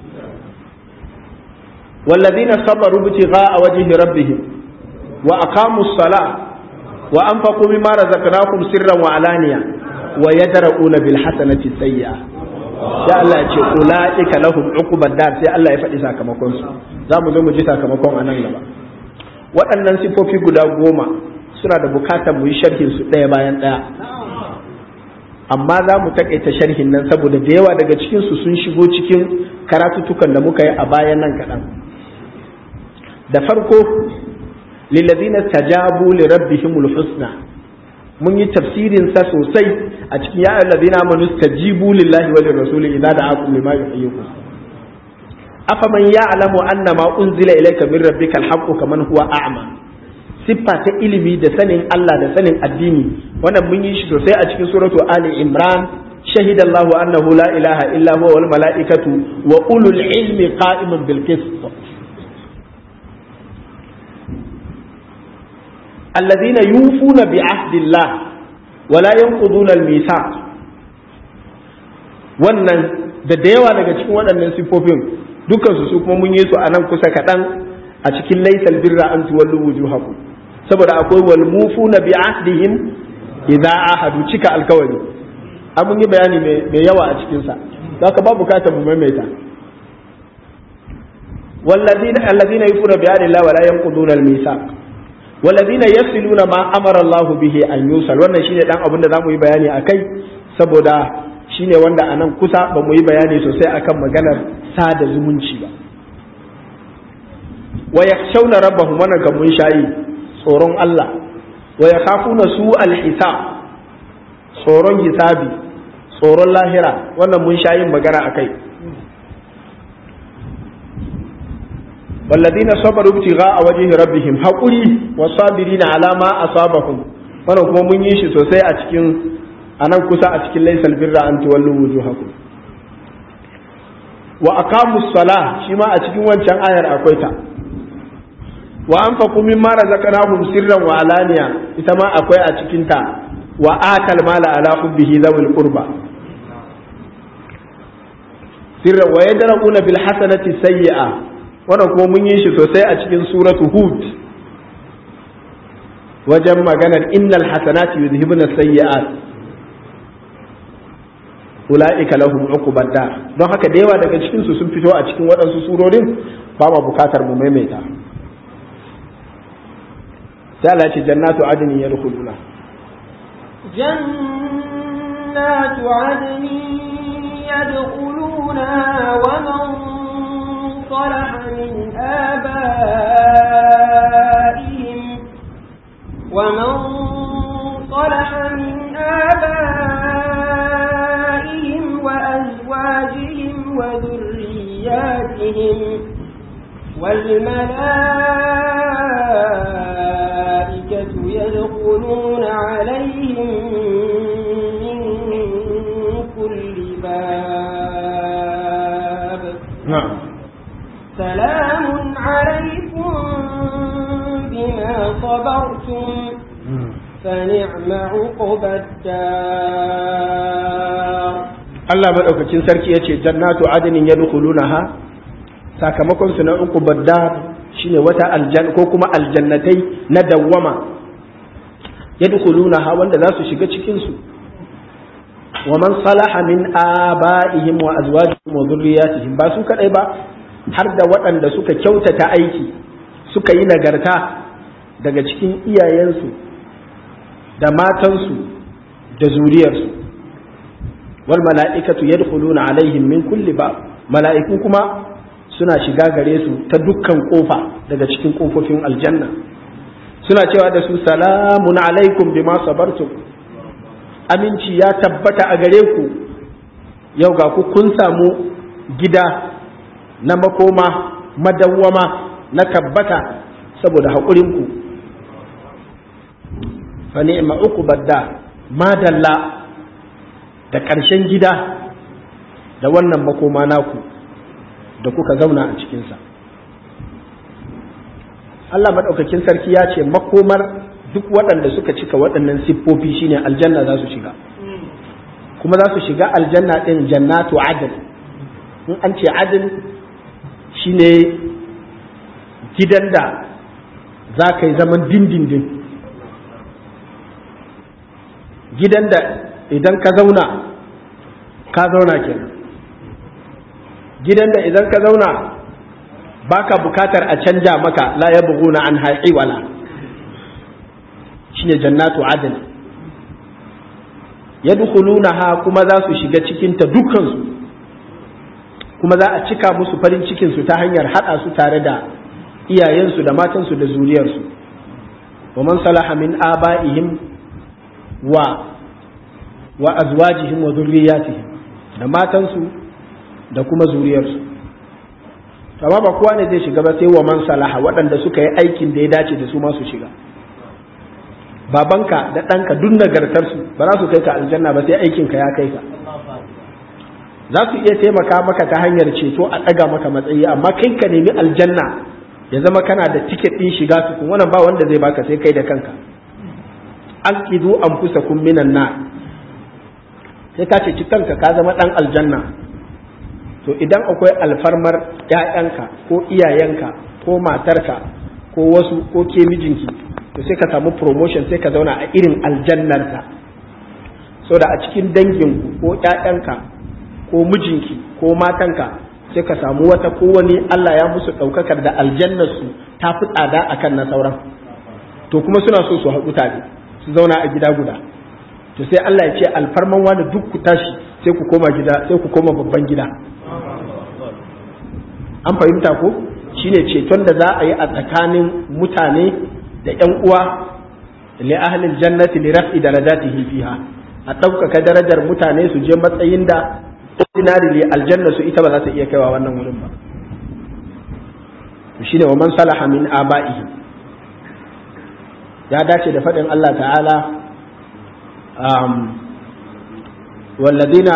والذين صبروا ابتغاء وجه ربهم وأقاموا الصلاة وأنفقوا مما رزقناهم سرا وعلانية ويدرؤون بالحسنة السيئة sai Allah ya ce ula'ika lahum uqubad dar sai Allah ya faɗi sakamakon su za mu zo mu ji sakamakon a nan gaba waɗannan sifofi guda goma suna da bukatar mu yi sharhin su ɗaya bayan ɗaya amma za mu takaita sharhin nan saboda da yawa daga cikin su sun shigo cikin karatutukan da muka yi a bayan nan kaɗan da farko lillazina tajabu li rabbihimul husna mun yi tafsirin sa sosai a cikin ya allazina amanu stajibu lillahi wa lirrasuli idza da'akum lima yuhyikum afa man ya'lamu anna ma unzila ilayka min rabbika alhaqqu kaman huwa a'ma siffa ta ilimi da sanin Allah da sanin addini wannan mun yi shi sosai a cikin suratu ali imran شهد الله أنه لا إله إلا هو والملائكة وأولو العلم قائم بالقسط الذين يوفون بعهد الله ولا ينقضون الميثاق wannan da da yawa daga cikin waɗannan sifofin dukansu su kuma mun yi su a nan kusa kaɗan a cikin laisal birra an tuwallu wujuhakum saboda akwai wal mufuna bi ahdihim idza ahadu cika alkawari an mun yi bayani mai yawa a cikin sa zaka ba bukatar mu maimaita والذين الذين يفون بعهد الله ولا ينقضون الميثاق والذين يصلون ما امر الله به ان يوصل wannan shine dan abin da zamu yi bayani akai saboda shine wanda anan kusa ba mu yi bayani sosai akan maganar sada zumunci ba wa yakhshawna rabbahum wannan kan mun shayi tsoron Allah wa yakhafuna su al-hisab tsoron hisabi tsoron lahira wannan mun shayin magana akai والذين صبروا ابتغاء وجه ربهم حقوري والصابرين على ما أصابهم wannan kuma mun yi shi sosai a cikin anan kusa a cikin laysal birra an tuwallu wujuhakum wa aqamu salah shi ma a cikin wancan ayar akwai ta wa anfaqu mimma razaqnahum sirran wa alaniya ita ma akwai a cikin ta wa atal mala ala hubbihi zawil qurba sirran wa yadra'una bil hasanati sayyi'a wannan kuma mun yi shi sosai a cikin suratu hud wajen maganar innal hasanati yuzhibuna sayyi'at ulaika lahum uqubad dar don haka da yawa daga cikin su sun fito a cikin waɗansu surorin ba ma bukatar mu maimaita sai Allah ce jannatu adnin yadkhuluna jannatu adnin yadkhuluna wa man صلح من آبائهم ومن صلح من آبائهم وأزواجهم وذرياتهم والملائكة يدخلون عليهم من كل باب نعم سلام عليكم بما صبرتم فنعم عقبى الدار Allah maɗaukacin sarki ya ce jannatu adinin ya ha sakamakon su na uku badda shine wata aljan ko kuma aljannatai na dawwama ya ha wanda za su shiga cikin su wa man salaha min aba'ihim wa azwajihim wa dhurriyyatihim ba su kadai ba har da waɗanda suka kyautata aiki suka yi nagarta daga cikin iyayensu da matansu da zuriyarsu wal mala'ikatu yadkhuluna alaihim min kulli ba mala'iku kuma suna shiga gare su ta dukkan kofa daga cikin kofofin aljanna suna cewa da su salamun alaikum bima sabartum aminci ya tabbata a gare ku yau ga ku kun samu gida na makoma madawwama na tabbata saboda haƙurinku fa ni'ma uqbad da madalla da ƙarshen gida da wannan makoma naku da kuka zauna a cikinsa Allah maɗaukakin sarki ya ce makomar duk waɗanda suka cika waɗannan siffofi shine aljanna za su shiga kuma za su shiga aljanna ɗin jannatu adil in an ce adil shine gidan da za ka yi zaman dindindin gidan da idan ka zauna ka zauna kenan gidan da idan ka zauna baka bukatar a canja maka la ya buguna an haƙi wala shine jannatu adil yadkhulunaha kuma za su shiga cikinta dukkansu kuma za a cika musu farin cikinsu ta hanyar haɗa su tare da iyayensu da matansu da zuriyarsu wa man salaha min aba'ihim wa wa azwajihim wa zurriyatihim da matansu da kuma zuriyarsu amma ba kowa ne zai shiga ba sai wa man salaha waɗanda suka yi aikin da ya dace da su ma su shiga babanka da ɗanka duk nagartarsu ba za su kai ka aljanna ba sai aikinka ya kai ka za su iya taimaka maka ta hanyar ceto a ɗaga maka matsayi amma kai ka nemi aljanna ya zama kana da tiket ɗin shiga tukun wannan ba wanda zai baka sai kai da kanka alqidu anfusakum minan nar sai ka ceci kanka ka zama ɗan aljanna to idan akwai alfarmar ‘ya'yanka ko iyayenka ko matarka ko wasu ko ke mijinki to sai ka samu promotion sai ka zauna a irin aljannarsa so da a cikin danginku ko ƴaƴanka ko mijinki ko matanka sai ka samu wata ko wani Allah ya musu ɗaukakar da aljannarsu ta fi tsada akan na sauran to kuma suna so su haɗu tare su zauna a gida guda to sai Allah ya ce alfarman wani duk ku tashi sai ku koma gida sai ku koma babban gida an fahimta ko shine ceton da za a yi a tsakanin mutane da ƴan uwa li ahlil jannati li raf'i darajatihi fiha a ɗaukaka darajar mutane su je matsayin da ordinary aljanna su ita ba za ta iya kaiwa wannan wurin ba shine wa man salaha min aba'ihi ya dace da faɗin Allah ta'ala والذين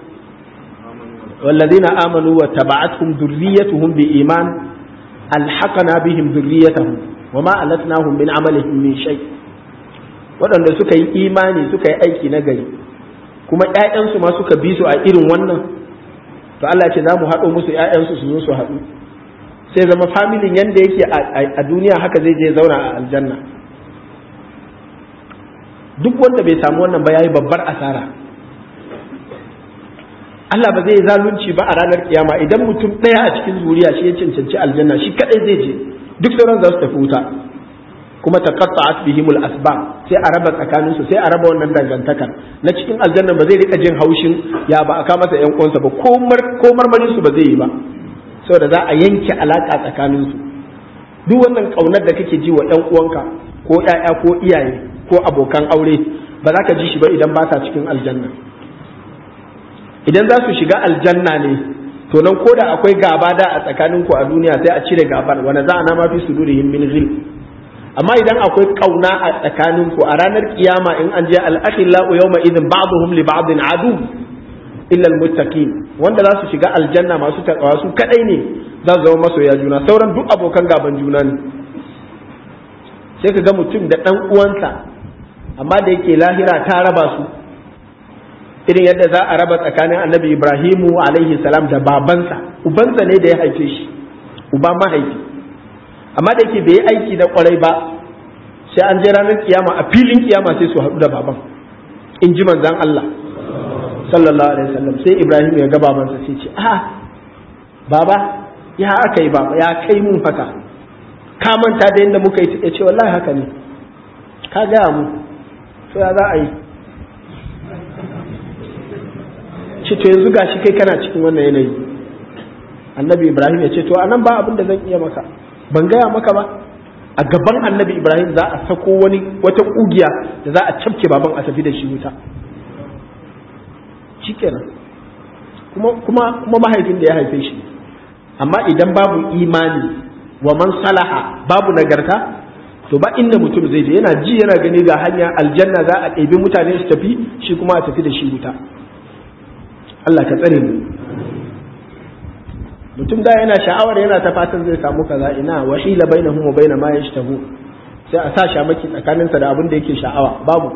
والذين آمنوا وتبعتهم ذريتهم بإيمان ألحقنا بهم ذريتهم وما ألتناهم من عملهم من شيء waɗanda suka yi imani suka yi aiki na gari kuma ‘ya'yansu ma suka bi su a irin wannan to Allah ce za mu haɗo musu ‘ya'yansu su zo su haɗu sai zama familin yadda yake a duniya haka zai je zauna a aljanna duk wanda bai samu wannan ba yayi babbar asara Allah ba zai zalunci ba a ranar kiyama idan mutum ɗaya a cikin zuriya shi ya cancanci aljanna shi kadai zai je duk sauran za su tafi wuta kuma taqatta'at bihimul asbab sai a raba tsakanin su sai a raba wannan dangantakar na cikin aljanna ba zai rika jin haushin ya ba aka masa yan uwansa ba ko marmarin su ba zai yi ba saboda za a yanke alaka tsakanin su duk wannan kaunar da kake ji wa yan uwanka ko ƴaƴa ko iyaye ko abokan aure ba za ka ji shi ba idan ba sa cikin aljanna idan za su shiga aljanna ne to nan ko da akwai gaba da a tsakaninku a duniya sai a cire gabar wanda za a nama fi sudurihim min ghil amma idan akwai kauna a tsakaninku a ranar kiyama in an je al-akhillau yawma idin ba'dhum li ba'din adu illa al-muttaqin wanda za su shiga aljanna masu takawa su kadai ne za su zama masoya juna sauran duk abokan gaban juna ne sai ka ga mutum da dan uwansa amma da yake lahira ta raba su irin yadda za a raba tsakanin annabi ibrahimu alaihi salam da babansa ubansa ne da ya haife shi uba mahaifi amma da yake bai yi aiki da kwarai ba sai an je ranar kiyama a filin kiyama sai su haɗu da baban in ji manzan Allah sallallahu alaihi wasallam sai ibrahim ya ga babansa sai ce a baba ya aka yi baba ya kai mun haka ka manta da yadda muka yi ya ce wallahi haka ne ka gaya mu to ya za a yi ce to yanzu gashi kai kana cikin wannan yanayi annabi ibrahim ya ce to anan ba abin da zan iya maka ban gaya maka ba a gaban annabi ibrahim za a sako wani wata kugiya da za a cafke baban a tafi da shi wuta shikenan kuma kuma kuma mahaifin da ya haife shi amma idan babu imani wa man salaha babu nagarta to ba inda mutum zai je yana ji yana gani ga hanya aljanna za a ɗebi mutane su tafi shi kuma a tafi da shi wuta Allah ka tsare mu mutum da yana sha'awar yana ta fatan zai samu kaza ina wa hila bainahum wa baina ma yashtahu sai a sa shamaki tsakaninsa da abin da yake sha'awa babu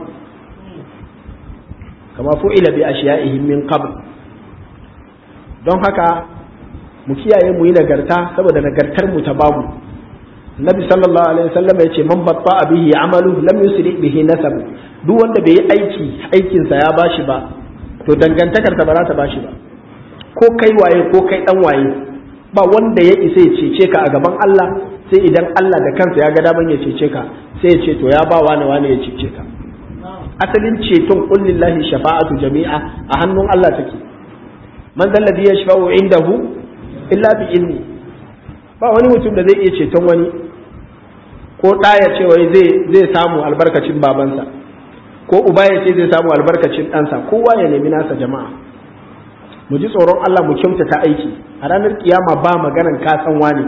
kama fu'ila bi ashiya'ihim min qabl don haka mu kiyaye mu yi nagarta saboda nagartar mu ta babu Nabi sallallahu alaihi wasallam ya ce man batta bihi amalu lam yusri bihi nasab duk wanda bai yi aiki aikinsa ya bashi ba to dangantakar ta ba za ta bashi ba ko kai waye ko kai dan waye ba wanda ya isa ya cece ka a gaban Allah sai idan Allah da kansa ya ga daman ya cece ka sai ya ce to ya ba wani wani ya cece ka asalin ceton qul lillahi shafa'atu jami'a a hannun Allah take man dal ladhi yashfa'u indahu illa bi izni ba wani mutum da zai iya ceton wani ko ɗa ya ce wai zai zai samu albarkacin babansa ko uba ya ce zai samu albarkacin ɗansa kowa ya nemi nasa jama'a mu ji tsoron Allah mu kyautata aiki a ranar kiyama ba maganan ka san wani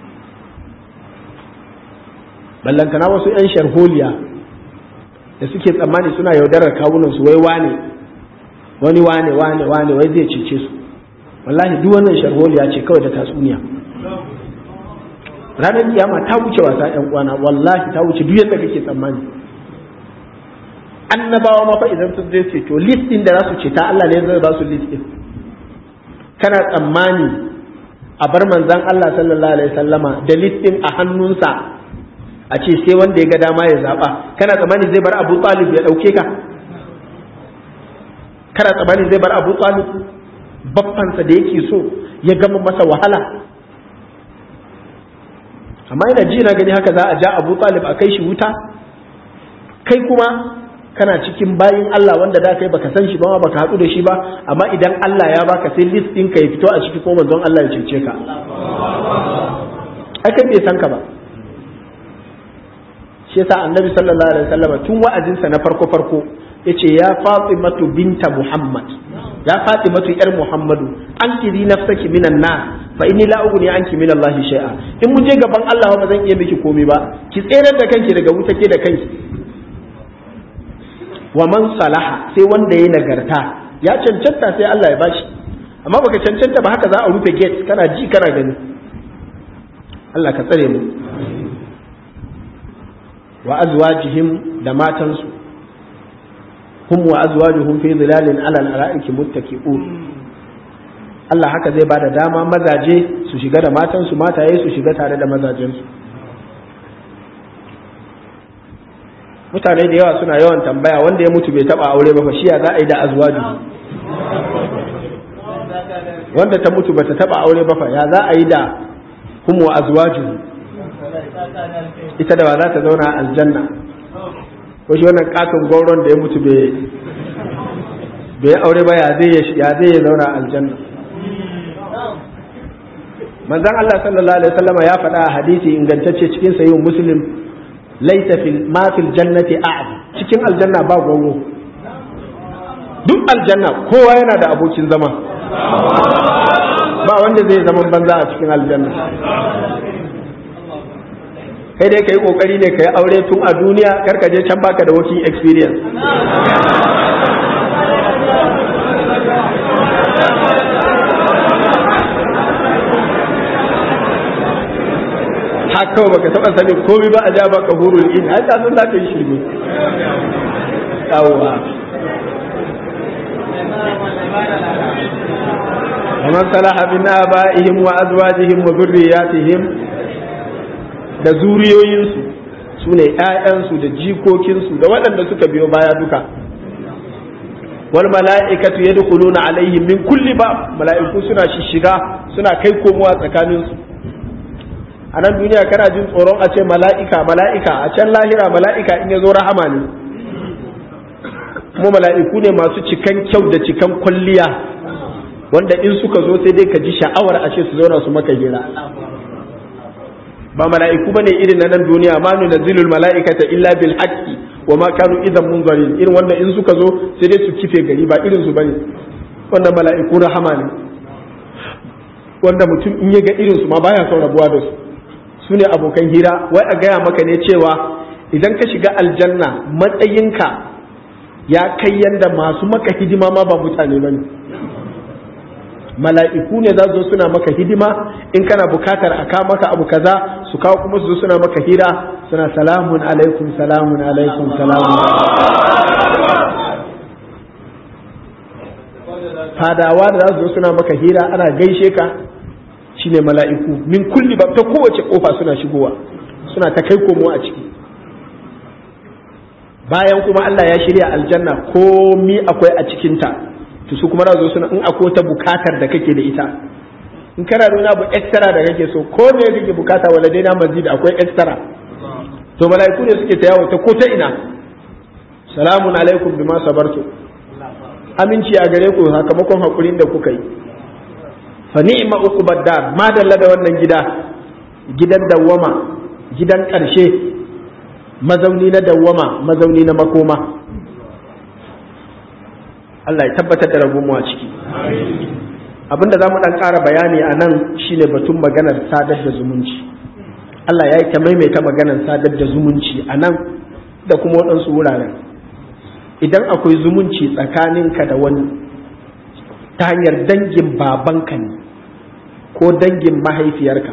ballantana wasu 'yan sharholiya da suke tsammani suna yaudarar kawunan su wai wane wani wane wane wane wai zai cece su wallahi duk wannan sharholiya ce kawai da tatsuniya ranar kiyama ta wuce wasa 'yan uwana wallahi ta wuce duk yadda kake tsammani annabawa ma fa idan sun zai ceto list din da za su ceta Allah ne zai ba su list din kana tsammani a bar manzan Allah sallallahu alaihi sallama da list din a hannunsa a ce sai wanda ya ga dama ya zaba kana tsammani zai bar Abu Talib ya dauke ka kana tsammani zai bar Abu Talib baffansa da yake so ya gama masa wahala amma ina ji na gani haka za a ja Abu Talib a kai shi wuta kai kuma kana cikin bayin Allah wanda da kai baka san shi ba baka haɗu da shi ba amma idan Allah ya baka sai list ɗinka ya fito a ciki ko manzon Allah ya cece ka ai kai bai san ka ba shi yasa annabi sallallahu alaihi wasallam tun wa'azinsa na farko farko yace ya fatimatu binta muhammad ya fatimatu yar muhammadu an kiri nafsaki minan nas fa inni la ughni anki min allahi shay'a in mun je gaban Allah ba zan iya miki komai ba ki tsere da kanki daga wuta ke da kanki wa man salaha sai wanda ya nagarta ya cancanta sai Allah ya bashi amma baka cancanta ba haka za a rufe gate kana ji kana gani Allah ka tsare mu wa azwajihim da matansu hum wa azwajuhum fi dhilalin ala al-ara'iki muttaqi'un Allah haka zai bada dama mazaje su shiga da matansu mataye su shiga tare da mazajensu mutane da yawa suna yawan tambaya wanda ya mutu bai taba aure ba fa shi ya za a yi da azwaju wanda ta mutu bata taba aure ba fa ya za a yi da hum wa azwaju ita da ba za ta zauna a aljanna ko shi wannan katon gauron da ya mutu bai aure ba ya zai ya zai ya zauna a aljanna manzon Allah sallallahu alaihi wasallam ya faɗa a hadisi ingantacce cikin sayyid muslim laisa fil ma fil jannati a'd cikin aljanna ba gauro duk aljanna kowa yana da abokin zama ba wanda zai zaman banza a cikin aljanna kai dai kai kokari ne kai aure tun a duniya kar ka je can baka da working experience haka kawai baka taba sanin komai ba a ja baka hurul in ai ta san za ka yi shirme yawwa ومن صلح من آبائهم وأزواجهم وذرياتهم da zuriyoyinsu su ne ‘ya'yansu da jikokinsu da waɗanda suka biyo baya duka wal mala'ikatu yadkhuluna alaihim min kulli ba mala'iku suna shishiga suna kai komowa tsakaninsu a nan duniya kana jin tsoron a ce mala'ika mala'ika a can lahira mala'ika in ya zo rahama ne kuma mala'iku ne masu cikan kyau da cikan kwalliya wanda in suka zo sai dai ka ji sha'awar a ce su zauna su maka hira ba mala'iku bane irin na nan duniya ma nu nazilul mala'ikata illa bil haqqi wa ma kanu idan munzarin irin wanda in suka zo sai dai su kife gari ba irin su bane wanda mala'iku rahama ne wanda mutum in ya ga irin su ma baya son rabuwa da su su ne abokan hira wai a gaya maka ne cewa idan ka shiga aljanna matsayinka ya kai yanda masu maka hidima ma ba mutane bane mala'iku ne za su zo suna maka hidima in kana bukatar a kawo maka abu kaza su kawo kuma su zo suna maka hira suna salamun alaikum salamun alaikum salamun fadawa da za su zo suna maka hira ana gaishe ka shine mala'iku min kulli ba ta kowace kofa suna shigowa suna ta kai komo a ciki bayan kuma Allah ya shirya aljanna komi akwai a cikinta to su kuma zo suna in akwai ta bukatar da kake da ita in kana da wani abu extra da kake so ko me kake bukata wala dai na masjid akwai extra to mala'iku ne suke ta yawo ta ko ta ina salamun alaikum bima sabartu aminci a gare ku sakamakon hakurin da kuka yi fa ni'ma uqbad dar ma dalla da wannan gida gidan dawwama gidan karshe mazauni na dawwama mazauni na makoma Allah ya tabbatar da rabu a ciki abinda za mu ɗan ƙara bayani a nan shine batun maganar sadar da zumunci Allah ya yi ta maimaita maganar sadar da zumunci a nan da kuma waɗansu wuraren idan akwai zumunci tsakaninka da wani ta hanyar dangin babanka ne ko dangin mahaifiyarka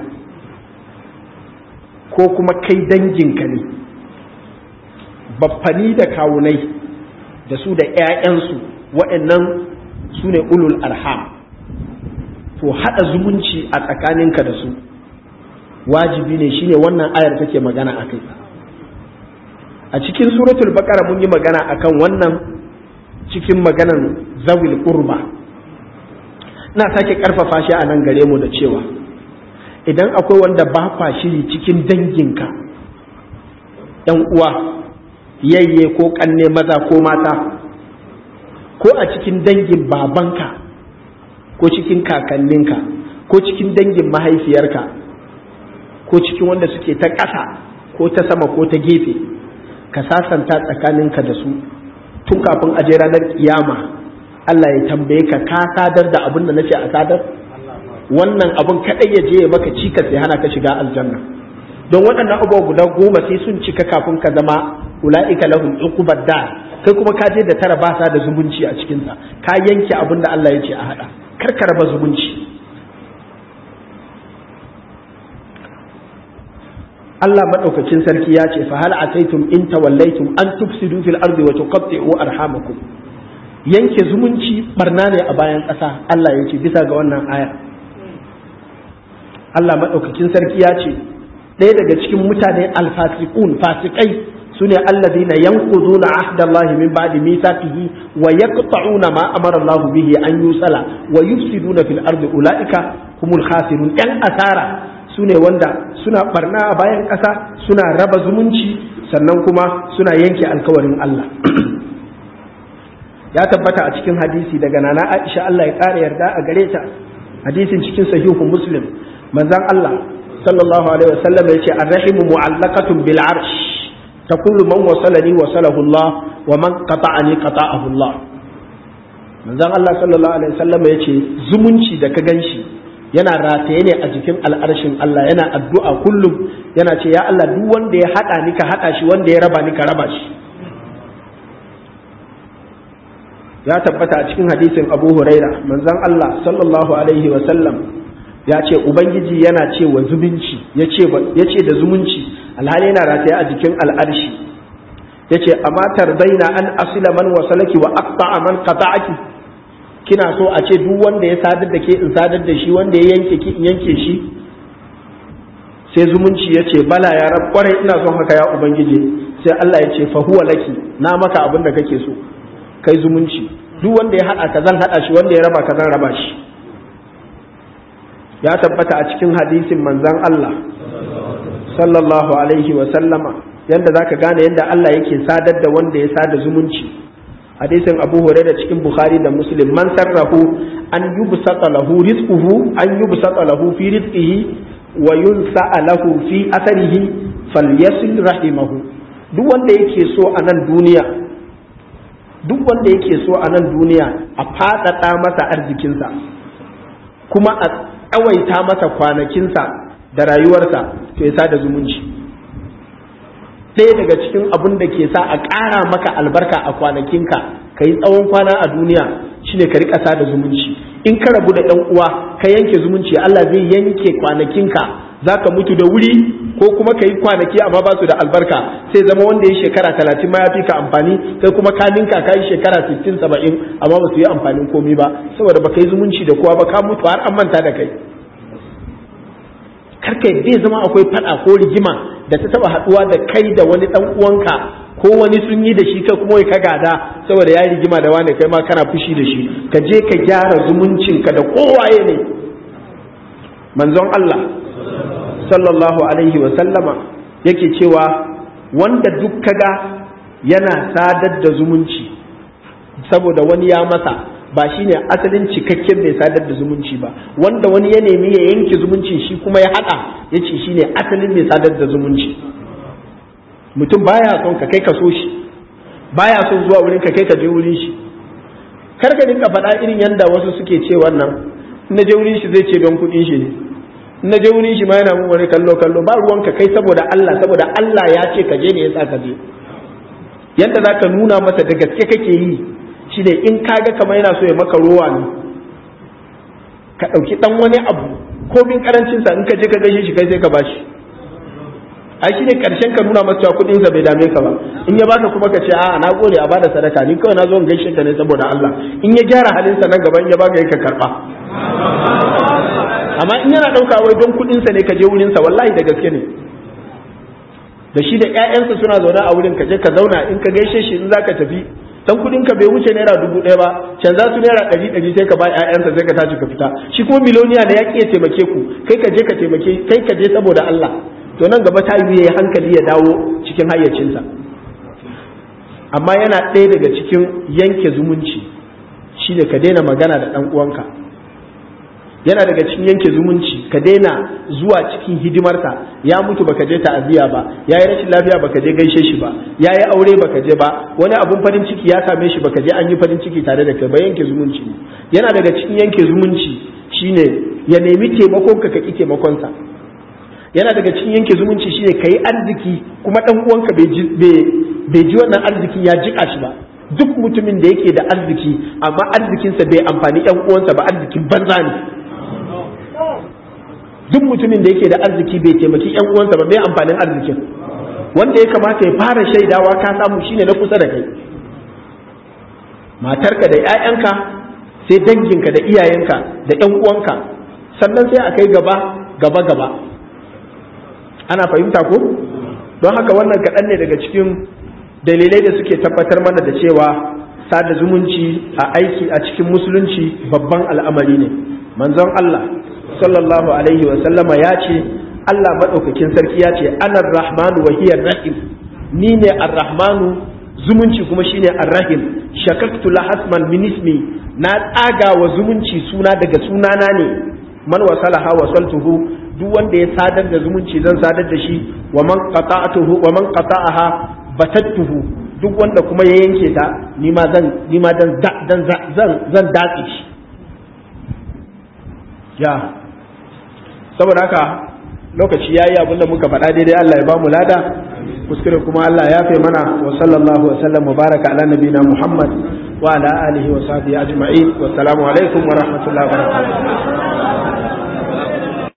ko kuma kai danginka ne baffani da kawunai da su da 'ya'yansu waɗannan su ne ulul arham to haɗa zumunci a tsakaninka da su wajibi ne shine wannan ayar take magana a kai a cikin suratul baqara mun yi magana akan wannan cikin maganan zawil qurba ina sake karfafa shi a nan gare mu da cewa idan akwai wanda ba kwa shiri cikin danginka yan uwa yayye ko kanne maza ko mata ko a cikin dangin babanka ko cikin kakanninka ko cikin dangin mahaifiyarka ko cikin wanda suke ta ƙasa ko ta sama ko ta gefe ka sasanta tsakaninka da su tun kafin aje ranar kiyama Allah ya tambaye ka ka sadar da abin da nace a sadar wannan abin kadai ya je maka cikas ya hana ka shiga aljanna don waɗannan abubuwa guda goma sai sun cika kafin ka zama ula'ika lahum uqubad dar kai kuma ka je da tara ba sa da zumunci a cikin sa ka yanke abin da Allah ya ce a hada kar ka raba zumunci Allah madaukakin sarki ya ce fa hal ataitum in tawallaitum an tufsidu fil ardi wa tuqatti'u arhamakum yanke zumunci barna ne a bayan ƙasa Allah ya ce bisa ga wannan aya Allah madaukakin sarki ya ce ɗaya daga cikin mutane alfasiqun fasikai sune alladhina yanquduna ahdallahi min ba'di mithaqihi wa yaqta'una ma amara Allah bihi an yusala wa yufsiduna fil ardi ulaika humul khasirun yan asara su ne wanda suna barna a bayan ƙasa suna raba zumunci sannan kuma suna yanke alkawarin Allah ya tabbata a cikin hadisi daga nana Aisha Allah ya ƙara yarda a gare ta hadisin cikin sahihu muslim manzon Allah sallallahu alaihi wasallam ya ce arrahimu mu'allaqatun bil arsh taqulu man wasalani wasalahu Allah wa man qata'ani qata'ahu Allah manzon Allah sallallahu alaihi wasallam ya ce zumunci da ka ganshi yana rataye ne a jikin al'arshin Allah yana addu'a kullum yana ce ya Allah duk wanda ya haɗa ni ka haɗa shi wanda ya raba ni ka raba shi ya tabbata a cikin hadisin Abu Huraira manzon Allah sallallahu alaihi wa sallam ya ce ubangiji yana ce wa zumunci ya ce da zumunci alhali yana rataye a jikin al'arshi ya ce amma tardaina an asila man wasalaki wa aqta'a man qata'aki kina so a ce duk wanda ya sadar da ke in sadar da shi wanda ya yanke ki in yanke shi sai zumunci ya ce bala ya rab kwarai ina son haka ya ubangiji sai Allah ya ce fa huwa laki na maka abin da kake so kai zumunci duk wanda ya hada ka zan hada shi wanda ya raba ka zan raba shi ya tabbata a cikin hadisin manzon Allah sallallahu alaihi wa sallama yanda zaka gane yanda Allah yake sadar da wanda ya sada zumunci hadisin abu hurairah cikin bukhari da muslim man sarrahu an yubsata lahu rizquhu an yubsata lahu fi rizqihi wa yunsa'a lahu fi atharihi falyasil rahimahu duk wanda yake so a nan duniya duk wanda yake so a nan duniya a faɗaɗa masa arzikinsa kuma a tsawaita masa kwanakinsa da rayuwarsa to ya sada zumunci ɗaya daga cikin abin da ke sa a ƙara maka albarka a kwanakinka ka yi tsawon kwana a duniya shine ka riƙa sada zumunci in ka rabu da ɗan uwa ka yanke zumunci Allah zai yanke kwanakinka za ka mutu da wuri ko kuma ka yi kwanaki amma ba su da albarka sai zama wanda ya shekara talatin ma ya fi ka amfani kai kuma ka ninka ka yi shekara sittin saba'in amma ba su yi amfanin komi ba saboda ba ka yi zumunci da kowa ba ka mutu har an manta da kai karka zai zama akwai fada ko rigima da ta taba haduwa da kai da wani dan uwanka ko wani sun yi da shi kai kuma ka gada saboda ya rigima da wani kai ma kana fushi da shi ka je ka gyara zumuncinka da kowaye ne manzon Allah sallallahu alaihi wa sallama yake cewa wanda duk kaga yana sadar da zumunci saboda wani ya masa ba shi ne asalin cikakken mai sadar da zumunci ba wanda wani ya nemi ya yanke zumunci shi kuma ya haɗa ya ce shi ne asalin mai sadar da zumunci mutum baya son ka kai ka so shi baya son zuwa wurin ka kai ka je wurin shi kar ka dinka faɗa irin yadda wasu suke ce wannan na je wurin shi zai ce don kuɗin shi ne na je wurin shi ma yana mun wani kallo kallo ba ruwan ka kai saboda Allah saboda Allah ya ce ka je ne yasa ka je yadda za ka nuna masa da gaske kake yi shi ne in kaga kamar yana so ya maka rowa ne ka ɗauki ɗan wani abu ko bin karancinsa in ka je ka gaishe shi kai sai ka bashi ai shi ne ƙarshen ka nuna masa kuɗin sa bai dame ka ba in ya baka kuma ka ce a na gode a bada sadaka ni kawai na zo in gaishe ka ne saboda Allah in ya gyara halinsa nan gaba in ya baka ka karɓa amma in yana ɗauka wai don kuɗinsa ne ka je wurinsa wallahi da gaske ne da shi da ƴaƴansa suna zaune a wurin ka je ka zauna in ka gaishe shi in zaka tafi dan kudin ka bai wuce naira dubu ɗaya ba can za su naira ɗari ɗari sai ka ba ƴaƴansa sai ka tashi ka fita shi kuma miloniya da ya ƙi ya taimake ku kai ka je ka taimake kai ka je saboda Allah to nan gaba ta yi yayi hankali ya dawo cikin hayyacinsa amma yana ɗaya daga cikin yanke zumunci shine ka daina magana da ɗan uwanka yana daga cikin yanke zumunci ka daina zuwa cikin hidimarsa ya mutu baka je ta'aziyya ba ya yi rashin lafiya baka je gaishe shi ba ya yi aure baka je ba wani abun farin ciki ya same shi baka je an yi farin ciki tare da kai ba yanke zumunci ne yana daga cikin yanke zumunci shine ya nemi taimakon ka ki taimakonsa yana daga cikin yanke zumunci shine ka yi arziki kuma dan uwanka bai ji wannan arzikin ya jika shi ba duk mutumin da yake da arziki amma arzikinsa bai amfani yan uwansa ba arzikin banza ne duk mutumin da yake da arziki bai taimaki yan uwansa ba bai amfanin arzikin wanda ya kamata ya fara shaidawa ka samu shine na kusa da kai matarka da 'ya'yanka sai danginka da iyayenka da yan uwanka sannan sai a kai gaba gaba gaba ana fahimta ko don haka wannan kaɗan ne daga cikin dalilai da suke tabbatar mana da cewa sada zumunci a aiki a cikin musulunci babban al'amari ne manzon Allah sallallahu alaihi wa sallama ya ce Allah maɗaukakin sarki ya ce anar rahmanu wa hiyar rahim ni ne ar-rahmanu zumunci kuma shine ar-rahim shakaktu lahasman min ismi na tsaga wa zumunci suna daga sunana ne man wasalaha wasaltuhu duk wanda ya sadar da zumunci zan sadar da shi wa man qata'atuhu wa man qata'aha batattuhu duk wanda kuma ya yanke ta ni ma zan ni ma dan zan zan zan datse shi ya saboda haka lokaci yayi abin da muka faɗa daidai Allah ya bamu lada kuskure kuma Allah ya fe mana wa sallallahu wa sallam wa baraka ala nabina Muhammad wa ala alihi wa sahbihi ajma'in wa assalamu alaikum wa rahmatullahi wa barakatuh